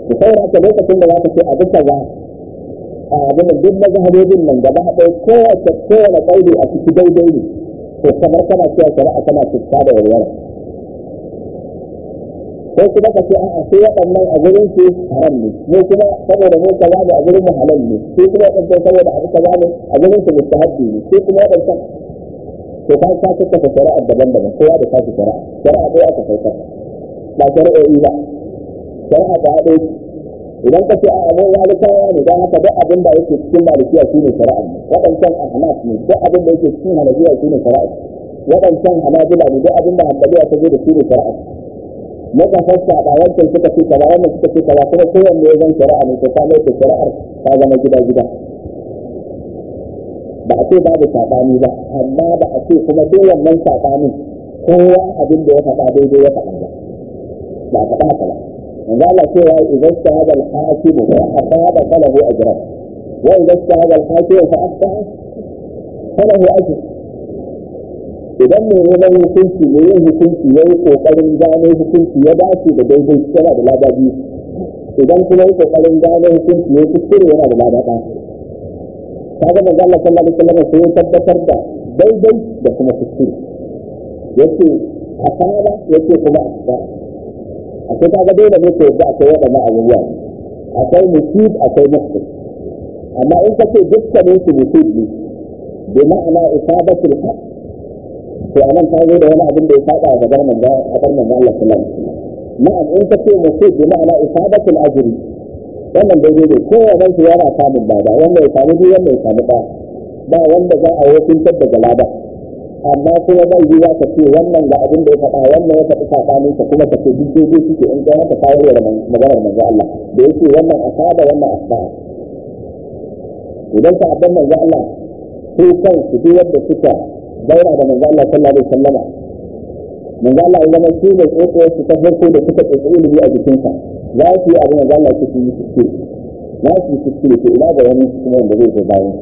ku saura ka lokacin da za ka ce a bisa za a abin da duk mazhabobin nan gaba ɗaya kowace kowane ƙaudi a ciki daidai ne to kamar kana cewa shari'a tana fuska da walwala ko kuma ka ce a'a sai waɗannan a gurin su haram ne mu kuma saboda mu kaza ne a gurin mu halal ne sai kuma waɗancan saboda abu kaza ne a gurin su mustahabbi ne sai kuma waɗancan to ka ka kafa shari'a daban-daban kowa da kashi shari'a shari'a ɗaya aka kai ba shari'o'i ba shari'a ta haɗe idan ka ce a abin malikawa ne don haka duk abin da yake cikin malikiya shi ne shari'a ne waɗancan ahnaf ne duk abin da yake cikin hanabiya shi ne shari'a waɗancan hanabila ne duk abin da hanbaliya ta zo da shi ne shari'a muka fassa ba wancan suka ce kaza wannan suka ce kaza kuma kowanne ya zan shari'a ne ta samu da shari'ar ta zama gida-gida ba a ce babu saɓani ba amma ba a ce kuma duk wannan saɓanin kowa abin da ya faɗa daidai ya faɗa ba ba a faɗa haka ba yanzu Allah cewa idan shahada al-hakimu fa asaba falahu ajran wa idan shahada al-hakimu fa asaba falahu ajr idan mai neman hukunci ne yin hukunci ya yi kokarin gano hukunci ya dace da daidai yana da lada biyu idan kuma yi kokarin gano hukunci ya kuskure yana da lada ɗaya kaga manzo Allah sallallahu alaihi wasallam sai ya tabbatar da daidai da kuma kuskure yace asaba yace kuma asaba akwai kaga dole ne ko yadda akwai waɗannan abubuwa akwai musib akwai musib amma in kace dukkanin su musib ne bi ma'ana isabatul haq to anan ta zo da wani abin da ya saba a gabar manzo a gabar manzo Allah sallallahu alaihi wasallam na'am in kace musib bi ma'ana isabatul ajri wannan da zai ko wannan su yana samun lada wanda ya samu biyu wanda ya samu ɗaya ba wanda za a wakuntar daga lada amma kuma bai yi za ka ce wannan ga abin da ya faɗa wannan ya faɗi saɓanin ka kuma ka ce duk daidai suke in kai haka kawo da maganar manzo Allah da yake wannan asaba wannan asaba idan ka abin manzo Allah su kan su duk wanda suka zauna da manzo Allah sallallahu alaihi wasallama manzo Allah ya zama shi ne tsotsiyar su ta farko da suka tsotsi ilimi a jikinsa za su yi abin da Allah ya ce yi kuskure za su yi kuskure to ina ga wani kuma wanda zai zo bayan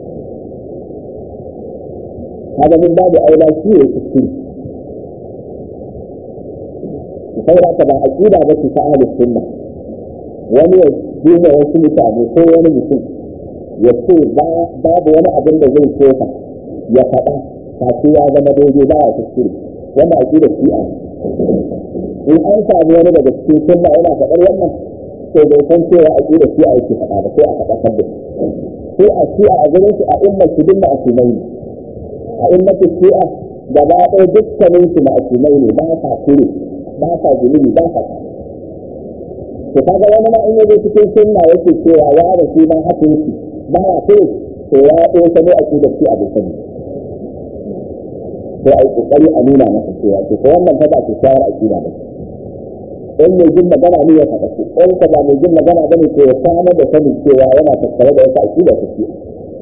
هذا من باب أولى شيء التفكير saboda haka ba aqida ba ce ta ahlus sunna wani ya duba wasu mutane ko wani mutum ya ce babu wani abin da zai kofa ya faɗa kace ya zama daidai ba ya kuskure wanda aqida shi'a in an samu wani daga cikin sunna yana faɗar wannan to bai san cewa aqida shi'a yake faɗa ba sai a faɗa kabda sai a shi'a a gurin su a ummar su dinna a sunai a ummatu shi'a gaba ɗaya dukkanin su ma'asumai ne ba sa kure ba sa zunubi ba sa to kaga wani ma in yaje cikin sunna yake cewa ya da shi ma hakin shi ba ya kure to ya ɗaya sabo a da shi abokan sai ai kokari a nuna masa cewa to ko wannan fa ba ce shawar akida ba in mai jin magana ne ya faɗa ce in ka ba mai jin magana bane to ya sanar da sanin cewa yana tattare da wata akida ta shi'a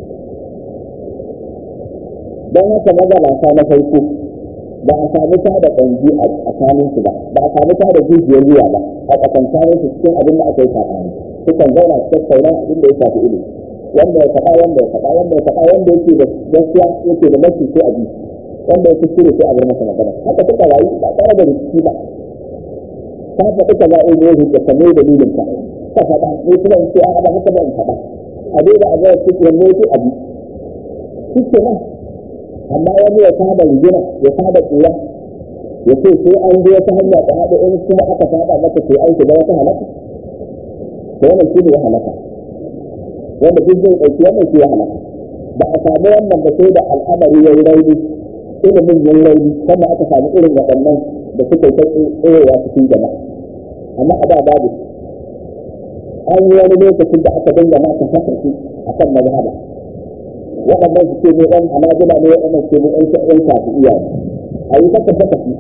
don haka magabata na farko ba a sami ta da ƙanji a tsakanin su ba ba a sami ta da jijiyar wuya ba a tsakankanin su cikin abin da aka yi saɓani sukan zauna su tattauna abin da ya shafi ilimi wanda ya faɗa wanda ya faɗa wanda ya faɗa wanda yake da gaskiya yake da mafi sai a bi wanda ya kuskure sai a bar masa magana haka suka rayu ba tare da rikici ba ka faɗi ka zaɓe ne hujja ka mai dalilin ka ka faɗa ne kuma in ce a ba haka ba in faɗa a dai da a ga cikin ne sai a bi shi ke nan amma wani ya saba rigina ya saba tsira ya ce sai an zo wata hanya ta haɗu in kuma aka saba maka sai an shiga wata halaka to wannan shi ne ya halaka wanda duk zai ɗauki wannan shi ya halaka ba a samu wannan ba sai da al'amari ya yi rauni ilimin ya yi rauni kuma aka samu irin waɗannan da suka yi ta tsorewa cikin jama'a amma a da babu an yi wani lokacin da aka dinga ma ta fasarki a kan mazhaba waɗannan su ce mu ɗan hanajila ne waɗannan ce mu ɗan ɗan shafi iya ne a yi ta tabbata fi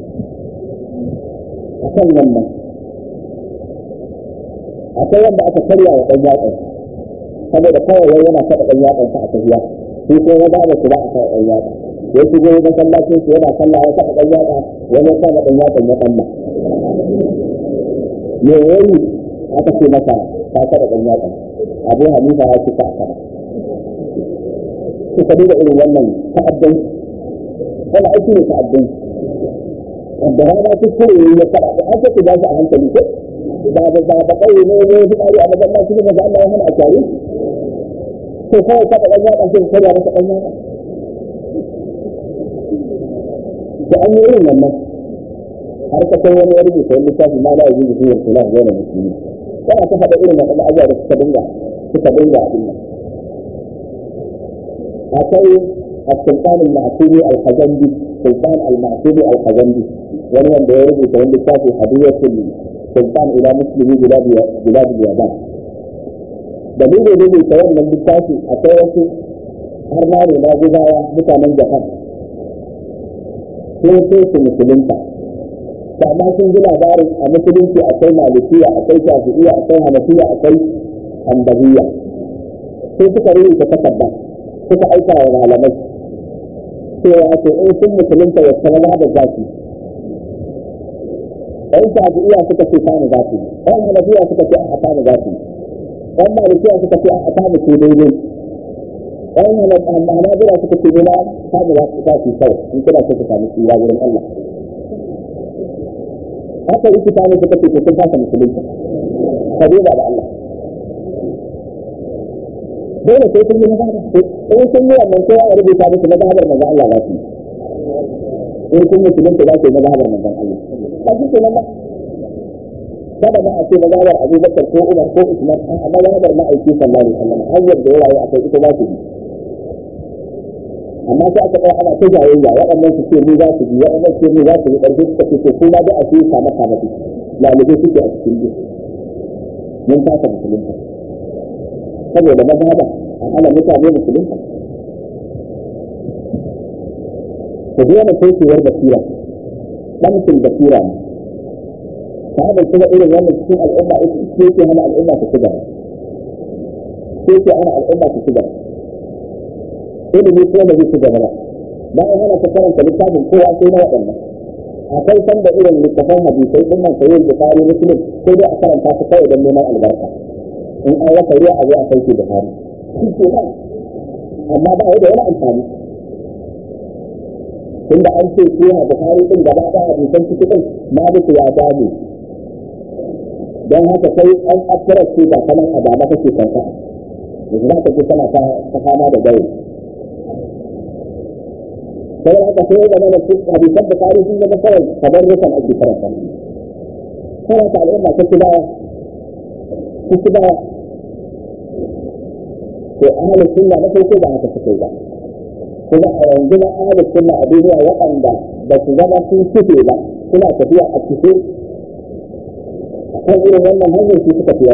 a kan wannan akwai wanda aka karya wa ɗan yatsan saboda kawai wai yana taɓa ɗan yatsan sa a tafiya shi ko ya ba da su ba a taɓa ɗan yatsa ya shigo masallacin su yana sallah ya taɓa ɗan yatsa wani ya taɓa ɗan yatsan ya ɗan me yayi aka ce masa ka taɓa ɗan yatsan abu hanifa ya ce ka taɓa suka duba irin wannan ta'addan wani aiki ne ta'addan wanda rana kuskure ya faɗa da an sai ku ba shi a hankali ko ba da ba da kai ne ne su kare a masallaci ne da Allah ya hana a tare to kawai ka da ɗan yaɗa shi ka da masa ɗan yaɗa da an yi irin wannan har ka kai wani wani bisa wani lissafi ma la yajuzu fihi al-khilaf bayna muslimin kana ta faɗa irin wannan abubuwa da suka dinga suka dinga abin nan akwai السلطان المعصومي الخزندي سلطان المعصومي الخزندي وهو من يرد في في هدية السلطان إلى مسلمي بلاد بلاد اليابان dalilin da zai tawar nan littafi akwai wasu har ma ne na gudawa mutanen japan sun sai su musulunta da amma sun ji labarin a musulunci akwai malikiya akwai shafi'iya akwai hanafiya akwai hanbaliya sai suka rubuta takarda suka aika wa malamai cewa to in sun musulunta ya sama da zafi ɗan shafi'iya suka ce kanu zafi ɗan hanafiya suka ce a kanu zafi ɗan malikiya suka ce a kanu ce daidai ɗan hanabila suka ce ne na kanu zafi kawai in kuna so ku samu tsira wurin Allah haka rikita ne suka ce to sun fasa musulunta ka duba da Allah dole sai sun yi mazhabar in sun yi wannan kowa ya rubuta musu mazhabar manzon Allah za su in kun musulunta za su yi mazhabar manzon Allah ba shi kenan ba kada ma a ce mazhabar Abu Bakar ko Umar ko Usman a mazhabar ma'aiki sallallahu alaihi wasallam hanyar da ya rayu akai ita za su bi amma sai aka tsaya ana ta jayayya waɗannan su ce mu za su bi waɗannan su ce mu za su bi ƙarfi suka ce to kuma da a ce kama kama su lalibai suke a cikin duk mun fasa musulunta saboda mazhaba a hana mutane musulunta ku biya da kokewar basira ɗankin basira ne ta haɗa kuma irin wannan cikin al'umma ita ce ke hana al'umma ta shiga ce ke hana al'umma ta shiga ilimi ko da zai shiga ba bayan hana ta karanta littafin kowa sai na waɗannan akwai sanda irin littafan hadisai ɗin nan sayi bukari muslim sai dai a karanta su kawai don neman albarka in an rasa ruwa a zo a sauke da hari shi ke nan amma ba da wani amfani tunda an ce su na bukari din gaba da hadisan ciki din maliku ya gane don haka sai an akira ce ba kaman a dama kake kanka yanzu za ka ce kana ta fama da gairi sai haka sai da mana su hadisan bukari sun zama kawai kamar rukan ake karanta karanta al'umma ta kidawa ta kidawa to ahli sunna na farko ba haka suke ba kuma a yanzu na ahli sunna a duniya waɗanda ba su zama sun kife ba suna tafiya a kife kan irin wannan hanyar su suka fiya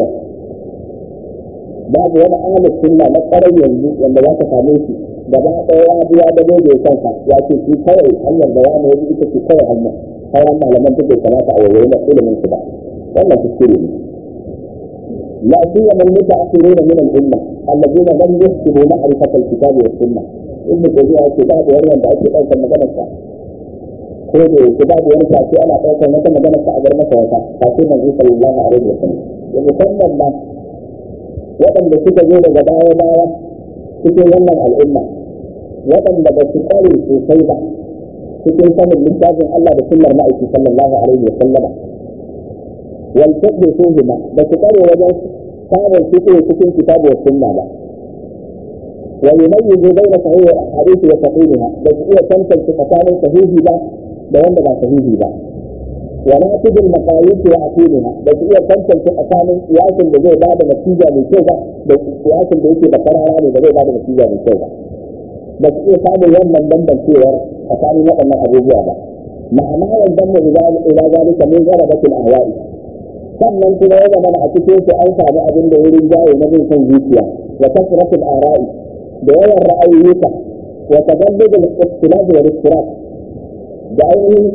babu wani ahli sunna na ƙwarar yanzu wanda za ka same shi gaba ɗaya ya biya da bai bai kanka ya ce shi kawai hanyar da wani ya ita ce kawai hanyar sauran malaman duk bai kamata a wayoyi na ilimin su ba wannan kuskure ne لا سيما المتاخرين من الامه الذين لم يحسبوا معرفه الكتاب والسنه ابن تيميه الكتاب وهو da ake ɗaukar maganar sa ko da yake babu wani sashi ana ɗaukar wata maganar sa a bar masa wata sashi manzo sallallahu alaihi wasallam da musamman ma waɗanda suka zo daga baya baya cikin wannan al'umma waɗanda ba su ƙware sosai ba cikin sanin littafin Allah da sunnar ma'aiki sallallahu alaihi wasallama والفقه فيهما بس قالوا وجه كان الفقه في كتاب والسنة لا ويميز بين صحيح الأحاديث وصحيحها بس هي تمثل في مكان صحيح لا بوند ما صحيح لا وناتج المقاييس وعقيدها بس هي تمثل في مكان قياس اللي بعد نتيجة من كذا بس قياس اللي يجي بقرار يعني اللي بعد نتيجة من كذا بس هي تعمل يوم من ضمن الكيور فكان يوم من أبو جابر مع ما ينضم إلى ذلك من غلبة الأهواء sannan kuma ya zama a cikin su an samu abin da wurin jawo na bin son zuciya wa kasratul ara'i da yawan ra'ayoyinka wa taballud al-ikhtilaf wa al-istiraf da ainihin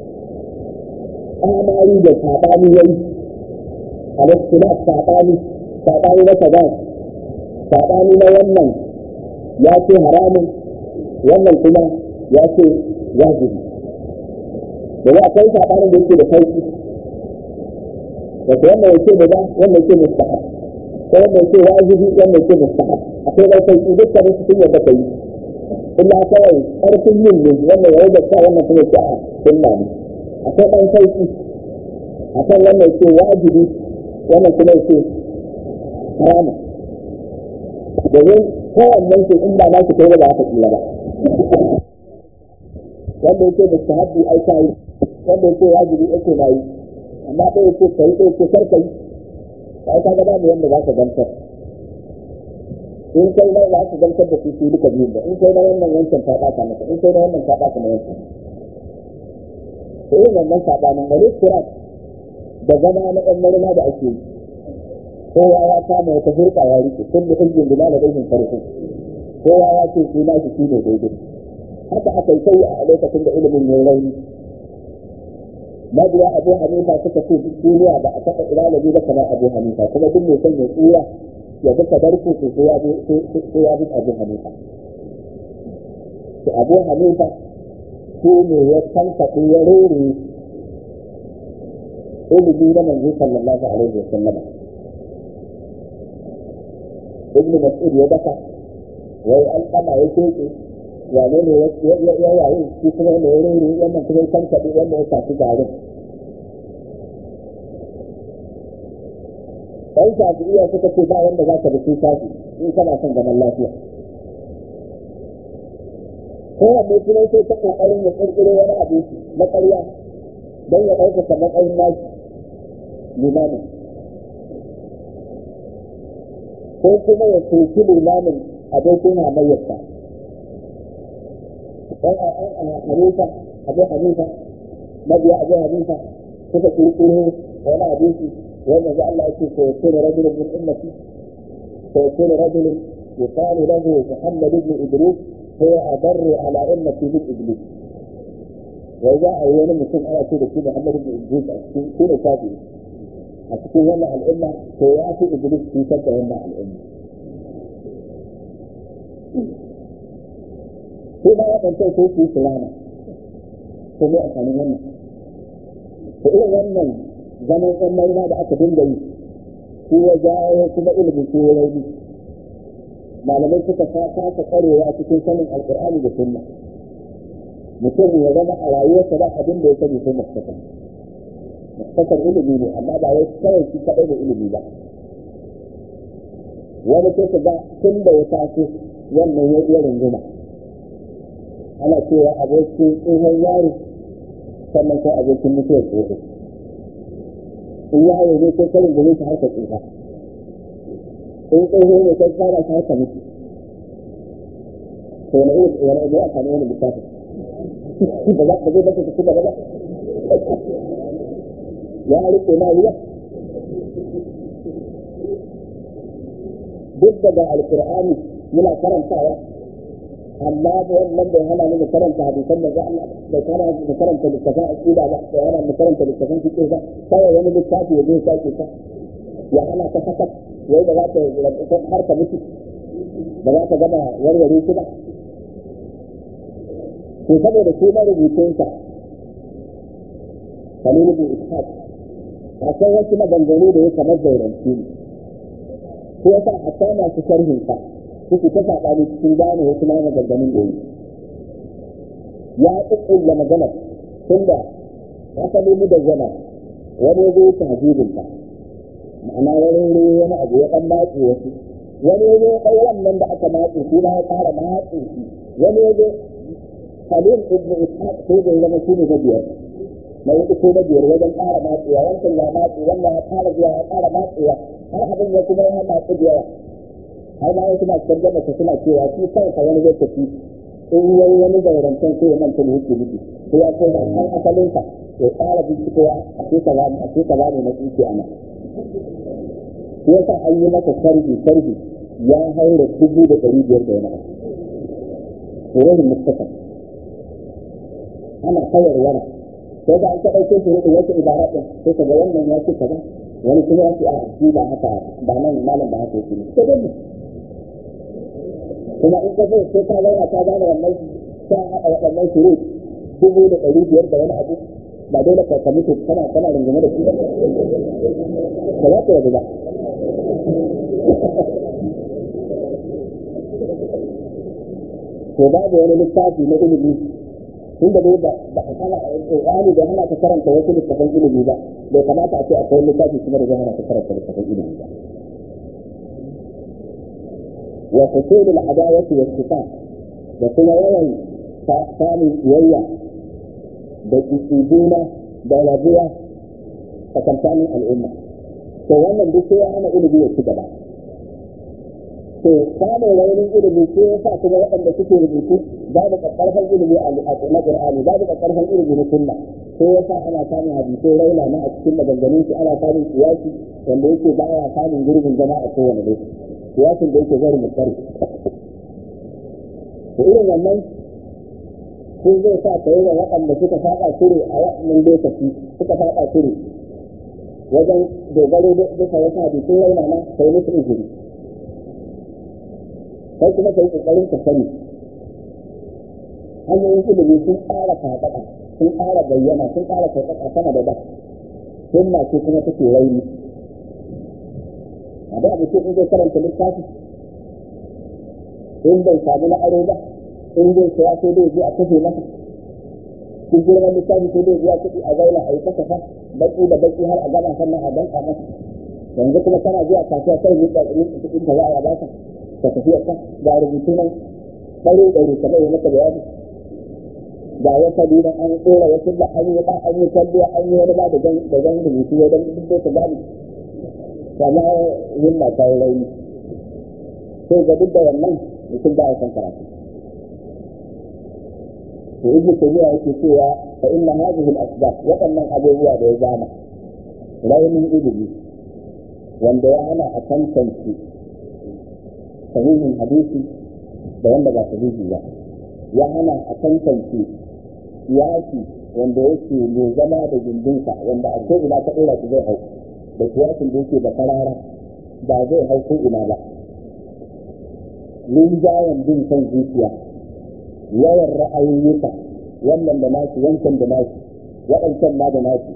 amari da sabani yayi al-ikhtilaf sabani sabani na kaza sabani na wannan ya ce haramun wannan kuma ya ce wajibi da ya kai sabanin da yake da sauki wanda wannan yake da wannan yake mustahab ko wannan yake wajibi wannan yake mustahab akwai dai sai dukkan su sun yadda kai illa kawai karfin yin ne wannan yayi da wannan kuma yake a sunna ne akwai dan sauki akan wannan yake wajibi wannan kuma yake haramun domin kowannen su in ba za su kai ba za ka tsira ba wanda yake da sahabbi ai kai wanda yake wajibi yake na yi amma ɗaya yake kai ɗaya yake kar kai kai ka ga babu wanda za ka gantar in kai na za ka gantar da su duka biyu ba in kai na wannan wancan ta ɓata maka in kai na wannan ta ɓata maka wancan to irin wannan saɓanin wani kira da zama na ɗan marina da ake yi kowa ya kama wata hurɗa ya rike kun da hujjin bila da ɗaukin farko kowa ya ce shi na shi ne daidai haka aka yi sai a lokacin da ilimin ya rauni mabiya abu hanifa suka ce duk duniya ba a taɓa ilalabi ba kamar abu hanifa kuma duk mai son ya tsira ya bi tabarku su sai ya bi abu hanifa to abu hanifa shi ne ya tankaɗe ya rere ilimi na manzo sallallahu alaihi wa sallam ibnu mas'ud ya daka wai alƙama ya keke wane ne ya yayi shi kuma ne ya rere wannan kuma ya tankaɗe wanda ya tafi garin ɗan shafi'iyya suka ce ba wanda za ka bi sai shafi in kana son zaman lafiya kowanne kuma sai ta ƙoƙarin ya ƙirƙiro wani abu na ƙarya don ya ɗaukaka matsayin nashi limamin ko kuma ya soki limamin abokin hamayyarsa ɗan a hanifa abu hanifa mabiya abu hanifa suka ƙirƙiro wani abinci wanda za Allah yake ko yakuna rajulun min ummati ko yakuna rajulun yuqalu lahu Muhammad ibn Idris هو أضر على أمتي من إبليس وإذا أول mutum ana ce da shi Muhammad ibn Idris a cikin shi ne kafi a cikin wannan al'umma to ya fi Iblis cutar da wannan al'umma sai ma waɗanda sai su yi sulama to ne amfanin wannan to irin wannan zaman ɗan maina da aka dinga yi shi ya jawo kuma ilimin shi ya rauni malamai suka kasa kwarewa cikin sanin alkur'ani da sunna mutum ya zama a rayuwarsa ba abin da ya sani sai mustaqal mustaqal ilimi ne amma ba wai kawai shi kadai da ilimi ba wani sai ga tun da ya taso wannan ya iya runguma ana cewa abokin tsohon yaro sannan sai abokin mutuwar tsoho in yaro ne sai karin gare shi harkar tsofa in tsoho ne sai fara shi haka miki to wani irin wani irin aka ne wani littafin ba za ka zai baka su kuma ba ya rike na ruwa duk daga alkur'ani muna karantawa amma da wannan bai hana ni mu karanta hadisan da za Allah bai kana mu karanta littafin aqida ba bai hana mu karanta littafin fiqh ba kawai wani littafi ya zo sake ka ya hana ka saka wai da za ta har ka mutu ba za ka gama warware shi ba to saboda shi na rubutunsa kalilu bin ishaq akwai wasu maganganu da ya kamar zauranci ne ko yasa hatta masu sharhinsa suke ta saɓani cikin gane wasu na maganganun da yi ya ƙuƙƙulla maganar tunda asali mu da zama wani ya zo ta hajjibinta ma'ana wani wuri wani abu ya ɗan matse wasu wani ya zo ɗan wannan da aka matse shi na ya ƙara matse shi wani ya zo Khalil ibn Ishaq ko da zama shi ne na biyar na hudu ko na biyar wajen ƙara matsewa wancan ya matse wannan ya ƙara zuwa ya ƙara matsewa har abin ya kuma ya matse da yawa har ma wasu masu tarjama su suna cewa shi kansa wani lokaci in yayi wani zaurantan sai ya manta da yake nufi ko ya kai da kan asalinsa ya ƙara bincikowa a ce kaza a ce kaza ne na tsinke a nan shi yasa an yi masa sarbi sarbi ya haura dubu da ɗari biyar da wani abu wurin mustafa ana kawar wara sai da an ka ɗauke shi rukun wasu ibara ɗin sai ka ga wannan ya ce kaza wani kuma ya ce a shi ba haka ba nan malam ba haka yake ne sai dai kuma in ka zai sai ka zauna ka gane wannan ta haɗa waɗannan shuru dubu da ɗari biyar da wani abu ba dole ka ka mutu kana kana rungume da shi ba ba za ka yabu ba to babu wani littafi na ilimi tun da dai ba a kana ƙoƙari da hana ka karanta wasu littafan ilimi ba bai kamata a ce akwai littafi kuma da zai hana ka karanta littafin ilimi ba wa husulul adawati was sifat da kuma yawan samun kiyayya da juna da rabuwa tsakankanin al'umma to wannan duk sai ya hana ilimi ya ci gaba to samun raunin ilimi sai ya sa kuma waɗanda suke rubutu babu ƙarƙarfan ilimi a na Qur'ani babu ƙarƙarfan ilimi na sunna sai ya sa ana samun hadisai raina na a cikin maganganun su ana samun kiyasi wanda yake ba ya samun gurbin zama a kowane lokaci kiyasin da yake zari mutsari to irin wannan sun zai sa ka yi wa waɗanda suka faɗa shiri a wannan lokaci suka faɗa shiri wajen dogaro duka wasu hadisai raina na kai musu izini kai kuma ka yi ƙoƙarin ka sani hanyoyin ilimi sun ƙara faɗaɗa sun ƙara bayyana sun ƙara faɗaɗa sama da da sunna ce kuma take raini a da mutum in zai karanta littafi in bai samu na aro ba in zai saya sai dai je a kashe masa cikin girman littafi sai dai biya kuɗi a zauna a yi kasafa baki da baki har a gama sannan a danka masa yanzu kuma kana zuwa kasuwa sai ne ka yi kuɗin ka za a baka ka tafi ka ga rubutu nan ɗare ɗare kamar yadda maka bayani ga wata dina an tsora wasu da an yi an yi kalliya an yi wani ba da gan da gan rubutu ya dan duk da gani kama yin na kai rauni sai ga duk da wannan mutum ba ya san karatu to ibnu tabiya yake cewa fa inna hadhihi al-asbab waɗannan abubuwa da ya zama raunin ilimi wanda ya hana a tantance sahihin hadisi da wanda ba sahihi ba ya hana a tantance yaki wanda yake mai zama da gindinsa wanda a ko ina ka ɗora shi zai hau da kiyasin da yake da karara ba zai hau ko ina ba linjayen bin kan zuciya yawan ra'ayoyinka wannan da nashi wancan da nashi waɗancan ma da nashi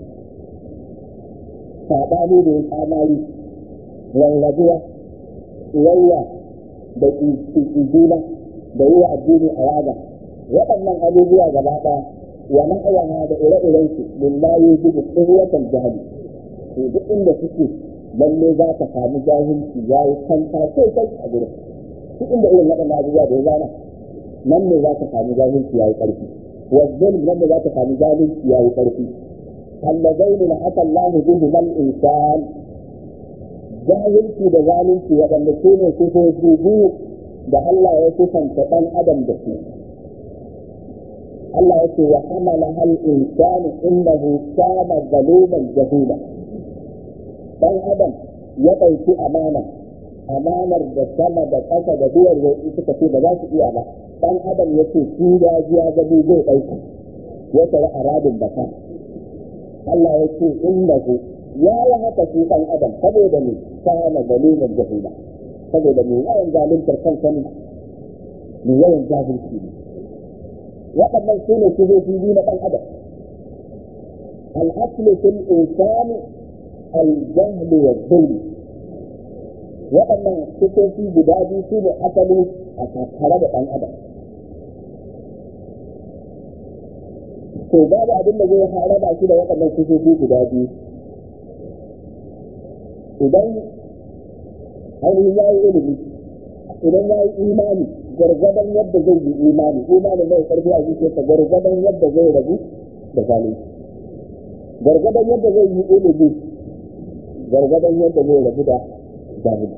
saɓani da ya tsamari rarrabuwa tsayayya da ƙiƙiƙina da yi wa addini a yaga waɗannan abubuwa gaba ɗaya wa ma'awaha da ire-iren su lillahi jibu tsirwatan jahili to duk inda suke lalle za ka samu jahilci ya yi kanta sai kai a gurin duk inda irin waɗannan abubuwa da ya zana nan ne za ka samu jahilci ya yi ƙarfi wazzal nan ne za ka samu jahilci ya yi ƙarfi allazain la ata Allah bihi mal insan jahilci da zalunci waɗanda su ne sifofi biyu da Allah ya kusanta ɗan adam da su Allah ya ce wa hamala hal insanu innahu kana zaluman jahula dan adam ya ɗauki amana amanar da sama da ƙasa da duwar roƙi suka ce ba za su iya ba dan adam ya ce shi ya ji ya gabi zai ɗauka ya tare a rabin baka Allah ya ce innahu ya yi haka shi dan adam saboda ne kana zaluman jahula saboda mai yawan zaluntar kansa ne mai yawan jahilci ne waɗannan su ne sifofi biyu na ɗan adam al'aslu fil insani al-jahl wa dhulm waɗannan sifofi guda biyu su ne asali a tattare da ɗan adam to babu abin da zai haraba shi da waɗannan sifofi guda biyu idan ainihin ya yi ilimi idan ya yi imani gargadan yadda zai yi imani imani mai karfi a zuciyarsa gargadan yadda zai rabu da zalunci gargadan yadda zai yi ilimi gargadan yadda zai rabu da jahili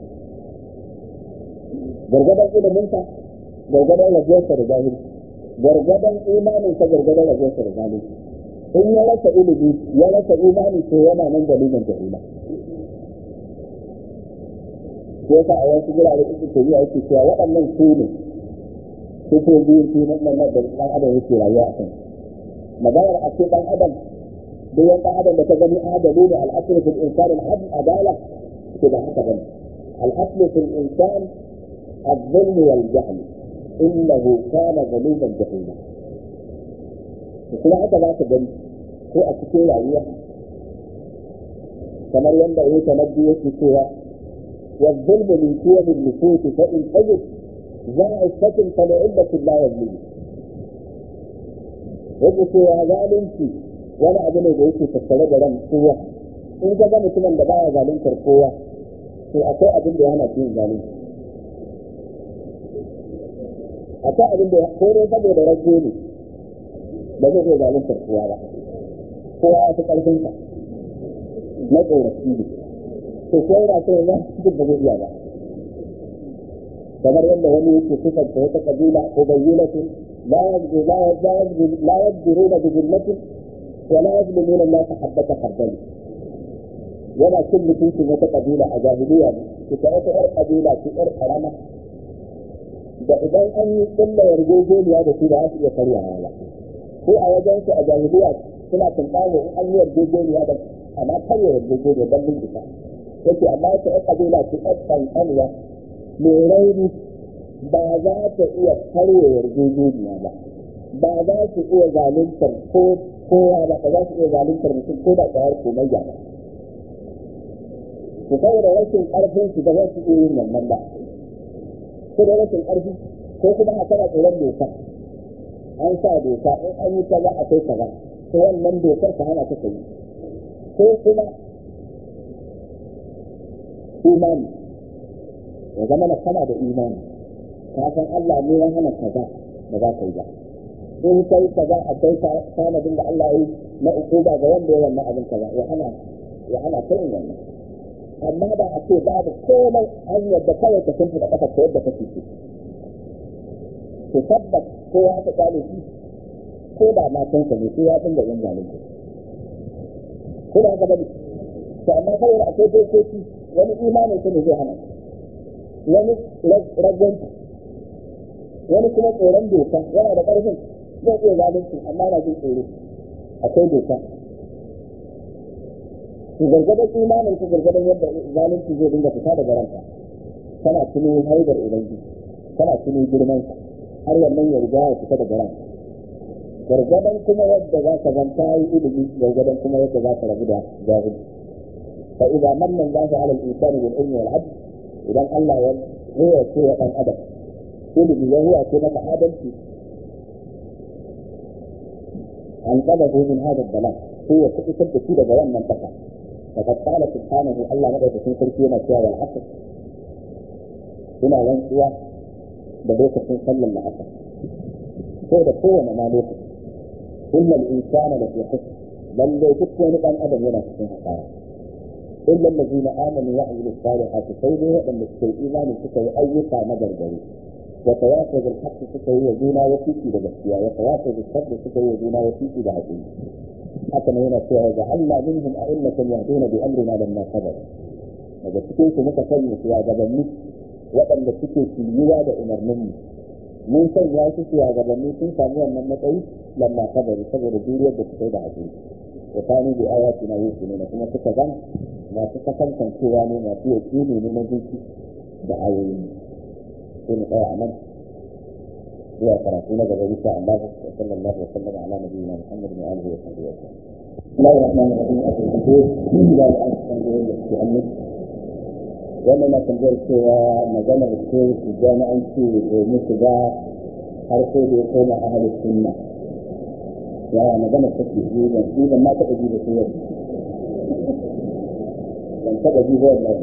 gargadan iliminsa gargadan rabuwarsa da jahili gargadan imaninsa gargadan rabuwarsa da zalunci in ya rasa ilimi ya rasa imani to yana nan dalilin jahila ko yasa a wasu gurare uku ke biya yake cewa waɗannan su ne su ko biyu su nan nan da ɗan adam yake rayuwa a kan maganar a ce ɗan adam duk wani ɗan adam da ta gani adalu ne al'aslu fil insan al adala to ba haka bane al'aslu fil insan الظلم والجهل إنه كان ظلوما جهولا kuma haka za ka gani ko a cikin rayuwa kamar yadda ya tanabbi yake cewa والظلم من قيم النفوس فإن أجد ذا عفة فلعلة لا يظلم yadda cewa zalunci wani abu ne da yake tattare da ran kowa in ka ga mutumin da baya zaluntar kowa to akwai abin da ya hana shi yin zalunci akwai abin da ko dai saboda rage ne ba zai iya zaluntar kowa ba kowa ya fi ƙarfin sa na tsorafi ne to ko yana so ya duk ba zai iya ba kamar yadda wani yake sifanta wata kabila ko bayyanatin لا يبدو لا يبدو لا يبدرون بذمة ولا يظلمون الناس حبة خردل ولا كل تنسي wata kabila a jahiliya ne ita wata ƴar kabila ce ƴar karama da idan an yi kulla yarjejeniya da su da su iya karyawa ba ko a wajen su a jahiliya suna tunkawo in an yi yarjejeniya da amma karya yarjejeniya don bincika yake amma wata ƴar kabila ce ƴar kankanuwa mai rauni ba za ta iya karya yarjejeniya ba ba za su iya zaluntar ko kowa ba ba za su iya zaluntar mutum ko da tsayar komayya ba su saboda rashin ƙarfin su da za su iya yin wannan ba ko da rashin ƙarfi ko kuma a tana tsoron doka an sa doka in an yi kaza a kai kaza ko wannan dokar ta hana ta kai ko kuma imani ya zama na kana da imani ka san Allah ne ya hana kaza ba za ka yi ba in kai kaza akwai tanadin da Allah ya yi na ukuba ga wanda ya wannan abin kaza ya hana ya hana kai wannan amma da a ce babu komai an yadda kawai ka sun da kafa yadda kake so to tabbas ko ya ta kale shi ko da matan ka ne ko ya dinga yin zalunci ko da haka bane to amma kawai akwai dokoki wani imanin ne zai hana wani ragwanta wani kuma tsoron doka yana da ƙarfin zai iya zalunci amma na jin tsoro akwai doka ku gargadon imanin ku gargadon yadda zalunci zai dinga fita daga ranka kana tuno haidar ubangiji kana tuno girman har wannan ya riga ya fita daga ranka gargadon kuma yadda za ka zanta yi ilimi gargadon kuma yadda za ka rabu da jahili fa idza manna Allahu 'ala al-insani bil ilmi wal 'adl idan Allah ya ruwa ce wa dan adam ilimi ya ruwa ce maka adalci an qadahu min hada ad-dalal هو كتب كده جوان منطقة فقد قال سبحانه الله مدى تكون تركينا فيها والعصر هنا ينسوا بدوك تكون صلى العصر هو ده قوة ما لوك إن الإنسان لفي حسن بل لو كنت نبقى أبدا هنا في حقائق إلا الذين آمنوا وعملوا الصالحات سيدوا أن الشيء إيمان سكوا أيقا مدر جريء وتواصل بالحق سكوا يزونا وفيكي بجسيا وتواصل بالصبر سكوا يزونا وفيكي بهدين haka ne yana cewa ga Allah minhum a'immatan yahduna bi amrina lamma sabaru daga cikin su muka sanya su gabanni waɗanda suke kiyuwa da umarnin mu mun sanya su su gabanni sun samu wannan matsayi lamma sabaru saboda duriyar da suka yi da hakuri wa kanu bi ayatina yuqinuna kuma suka zan masu kasancewa ne masu yakini ne na zuci da ayoyin sai mu tsaya a nan zuwa karatu na gaba insha Allah wa sallallahu wa sallama ala nabiyyina Muhammad wa alihi wa sahbihi wa sallam الله الرحمن الرحيم أبو الكثير لا الأمر تنظر للتأمل وأنا ما تنظر سوى مجانا الشيء في الجامعة في ومسجا حرفه بيقوم أهل السنة يا مجانا التكليف إذا إذا ما تأجيب سوى لن تأجيب والله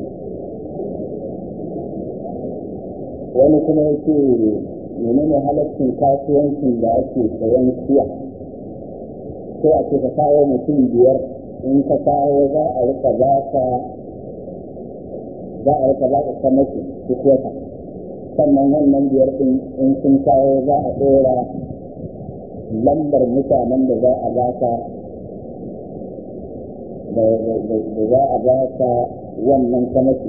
wani kuma yake menene halaccin kasuwancin da ake sayan siya ko a ce ka kawo mutum biyar in ka kawo za a rika ba ka za a rika ba ka kamaki duk wata sannan wannan biyar din in sun kawo za a ɗora lambar mutanen da za a ba ka da za a ba ka wannan kamaki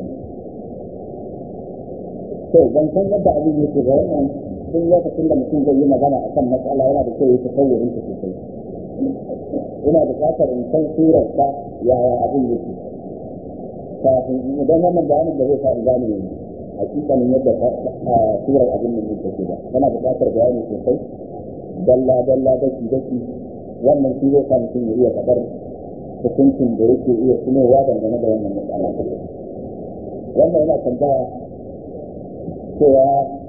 to ban san yadda abin yake ga wannan duk lokacin da mutum zai yi magana akan matsala yana da kyau ya tasawurin ta sosai ina buƙatar in san surar ta yaya abin yake kafin idan wannan bayanin da zai sa in gane hakikanin yadda surar abin nan yake take ba yana buƙatar bayani sosai dalla dalla daki daki wannan shi zai sa mutum ya iya faɗar hukuncin da yake iya tunowa dangane da wannan matsala wannan yana tambaya cewa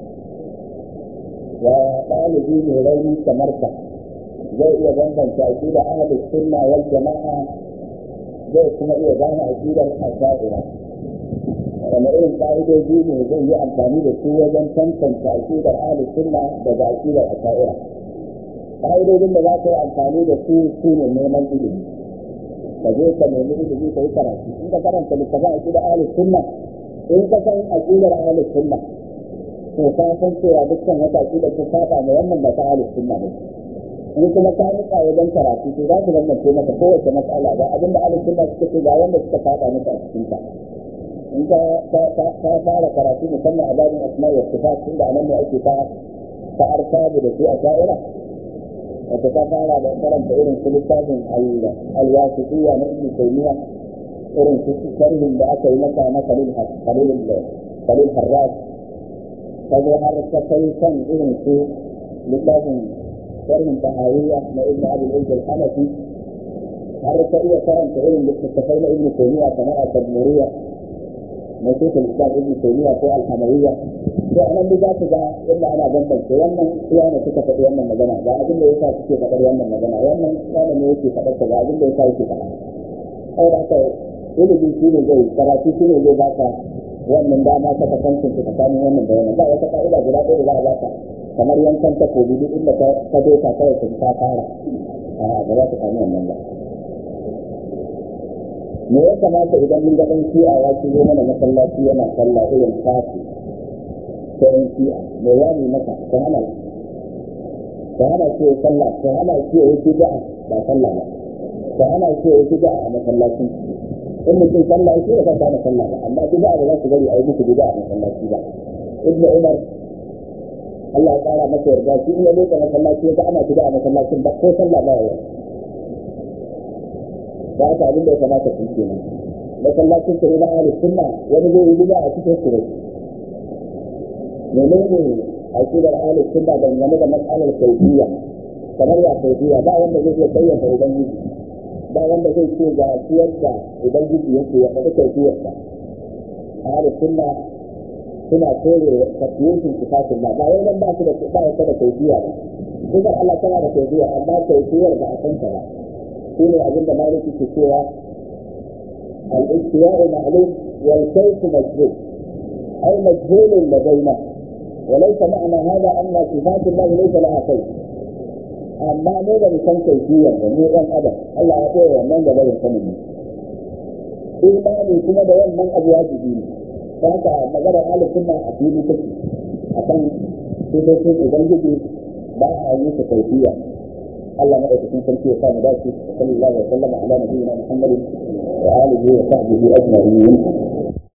ya ɗalibi mai rauni kamar ka zai iya bambanta aƙida ahlus sunna wal jama'a zai kuma iya gane aƙidar asha'ira wanda irin ƙa'idoji ne zai yi amfani da su wajen tantance aƙidar ahlus sunna daga aƙidar asha'ira ƙa'idojin da za ka yi amfani da su su ne neman ilimi ka je ka nemi ilimi ka yi karatu in ka karanta littafin aƙidar ahlus sunna in ka san aƙidar ahlus sunna to ka san cewa dukkan wata aƙidar ta saba ma wannan ba ta ahlus sunna ba in kuma ka nika wajen karatu to za su bambance maka kowace matsala ba abinda ahlus sunna suka ce ga wanda suka saba maka a cikin ta in ka fara karatu musamman a babin asma wa sifat tunda anan ne ake ta ta arkabu da su a sha'ira wata ta fara da karanta irin su littafin alwasitiyya na ibn taymiya irin su sharhin da aka yi masa na khalil khalil khalil harras ta zo har ta kai kan irin su littafin sharhin tahawiyya na ibn abul izz al-hanafi har ta iya karanta irin littattafai na ibn taymiya kamar al-tadmuriyya na shekul islam ibn taymiya ko al-hamawiyya to anan da za ku ga inda ana bambance wannan iya ne suka faɗi wannan magana ga abin da yasa suke faɗar wannan magana wannan wanda ne yake faɗar ta ga abin da yasa yake faɗa sai da haka ilimi shi ne zai karatu shi ne zai baka wannan dama ta kasancin ta tsakanin wannan da wannan ba wata ka'ida guda ɗaya da za a baka kamar yankan takobi duk inda ka doka kawai ka ta fara a ba za ka samu wannan ba me ya kamata idan mun ga ɗan shi'a ya shigo mana masallaci yana sallah irin kafi ta ɗan shi'a me ya ne masa ta hana ta hana ce sallah ta hana ce ya yi bid'a ba sallah ba ta hana ce ya yi bid'a a masallacin in mutum sallah ya ce ya kasa na sallah ba amma bid'a ba za su bari a yi muku bid'a a masallaci ba ibnu umar Allah ya kara masa yarda shi in ya leka masallaci ya ga ana bid'a a masallacin ba ko sallah ba ya da aka abin da ya kamata su ke nan masallacin su ne na ahli sunna wani zai yi bid'a a cikin su menene aqidar ahli sunna dangane da mas'alar tauhidiyya kamar ya tauhidiyya ba wanda zai iya bayyana ubangiji ba wanda zai ce ga yadda ubangiji yake ya faɗi tauhidiyyarsa ahli sunna suna kore tafiyin sifatun ba ba wannan ba su da ba ya da tauhidiyya ba kuma Allah tana da tauhidiyya amma tauhidiyyar ba a san ta ba shine abinda maliki ke cewa al-istiwa'u ma'lum wal kayf majhul ay majhul ladaina وليس معنى هذا أن صفات الله ليس لها كيف أما ماذا بكم كيفية من أن أبدا الله يقول من ذا بين سنين إيماني كما ده من أبواب الدين فهذا مجرد أهل السنة أكيد تكي أكن سيدتين إبنجي باع أيوك كيفية الله ما يتكون سنتي وقام ذاتي صلى الله وسلم على نبينا محمد وآله وصحبه أجمعين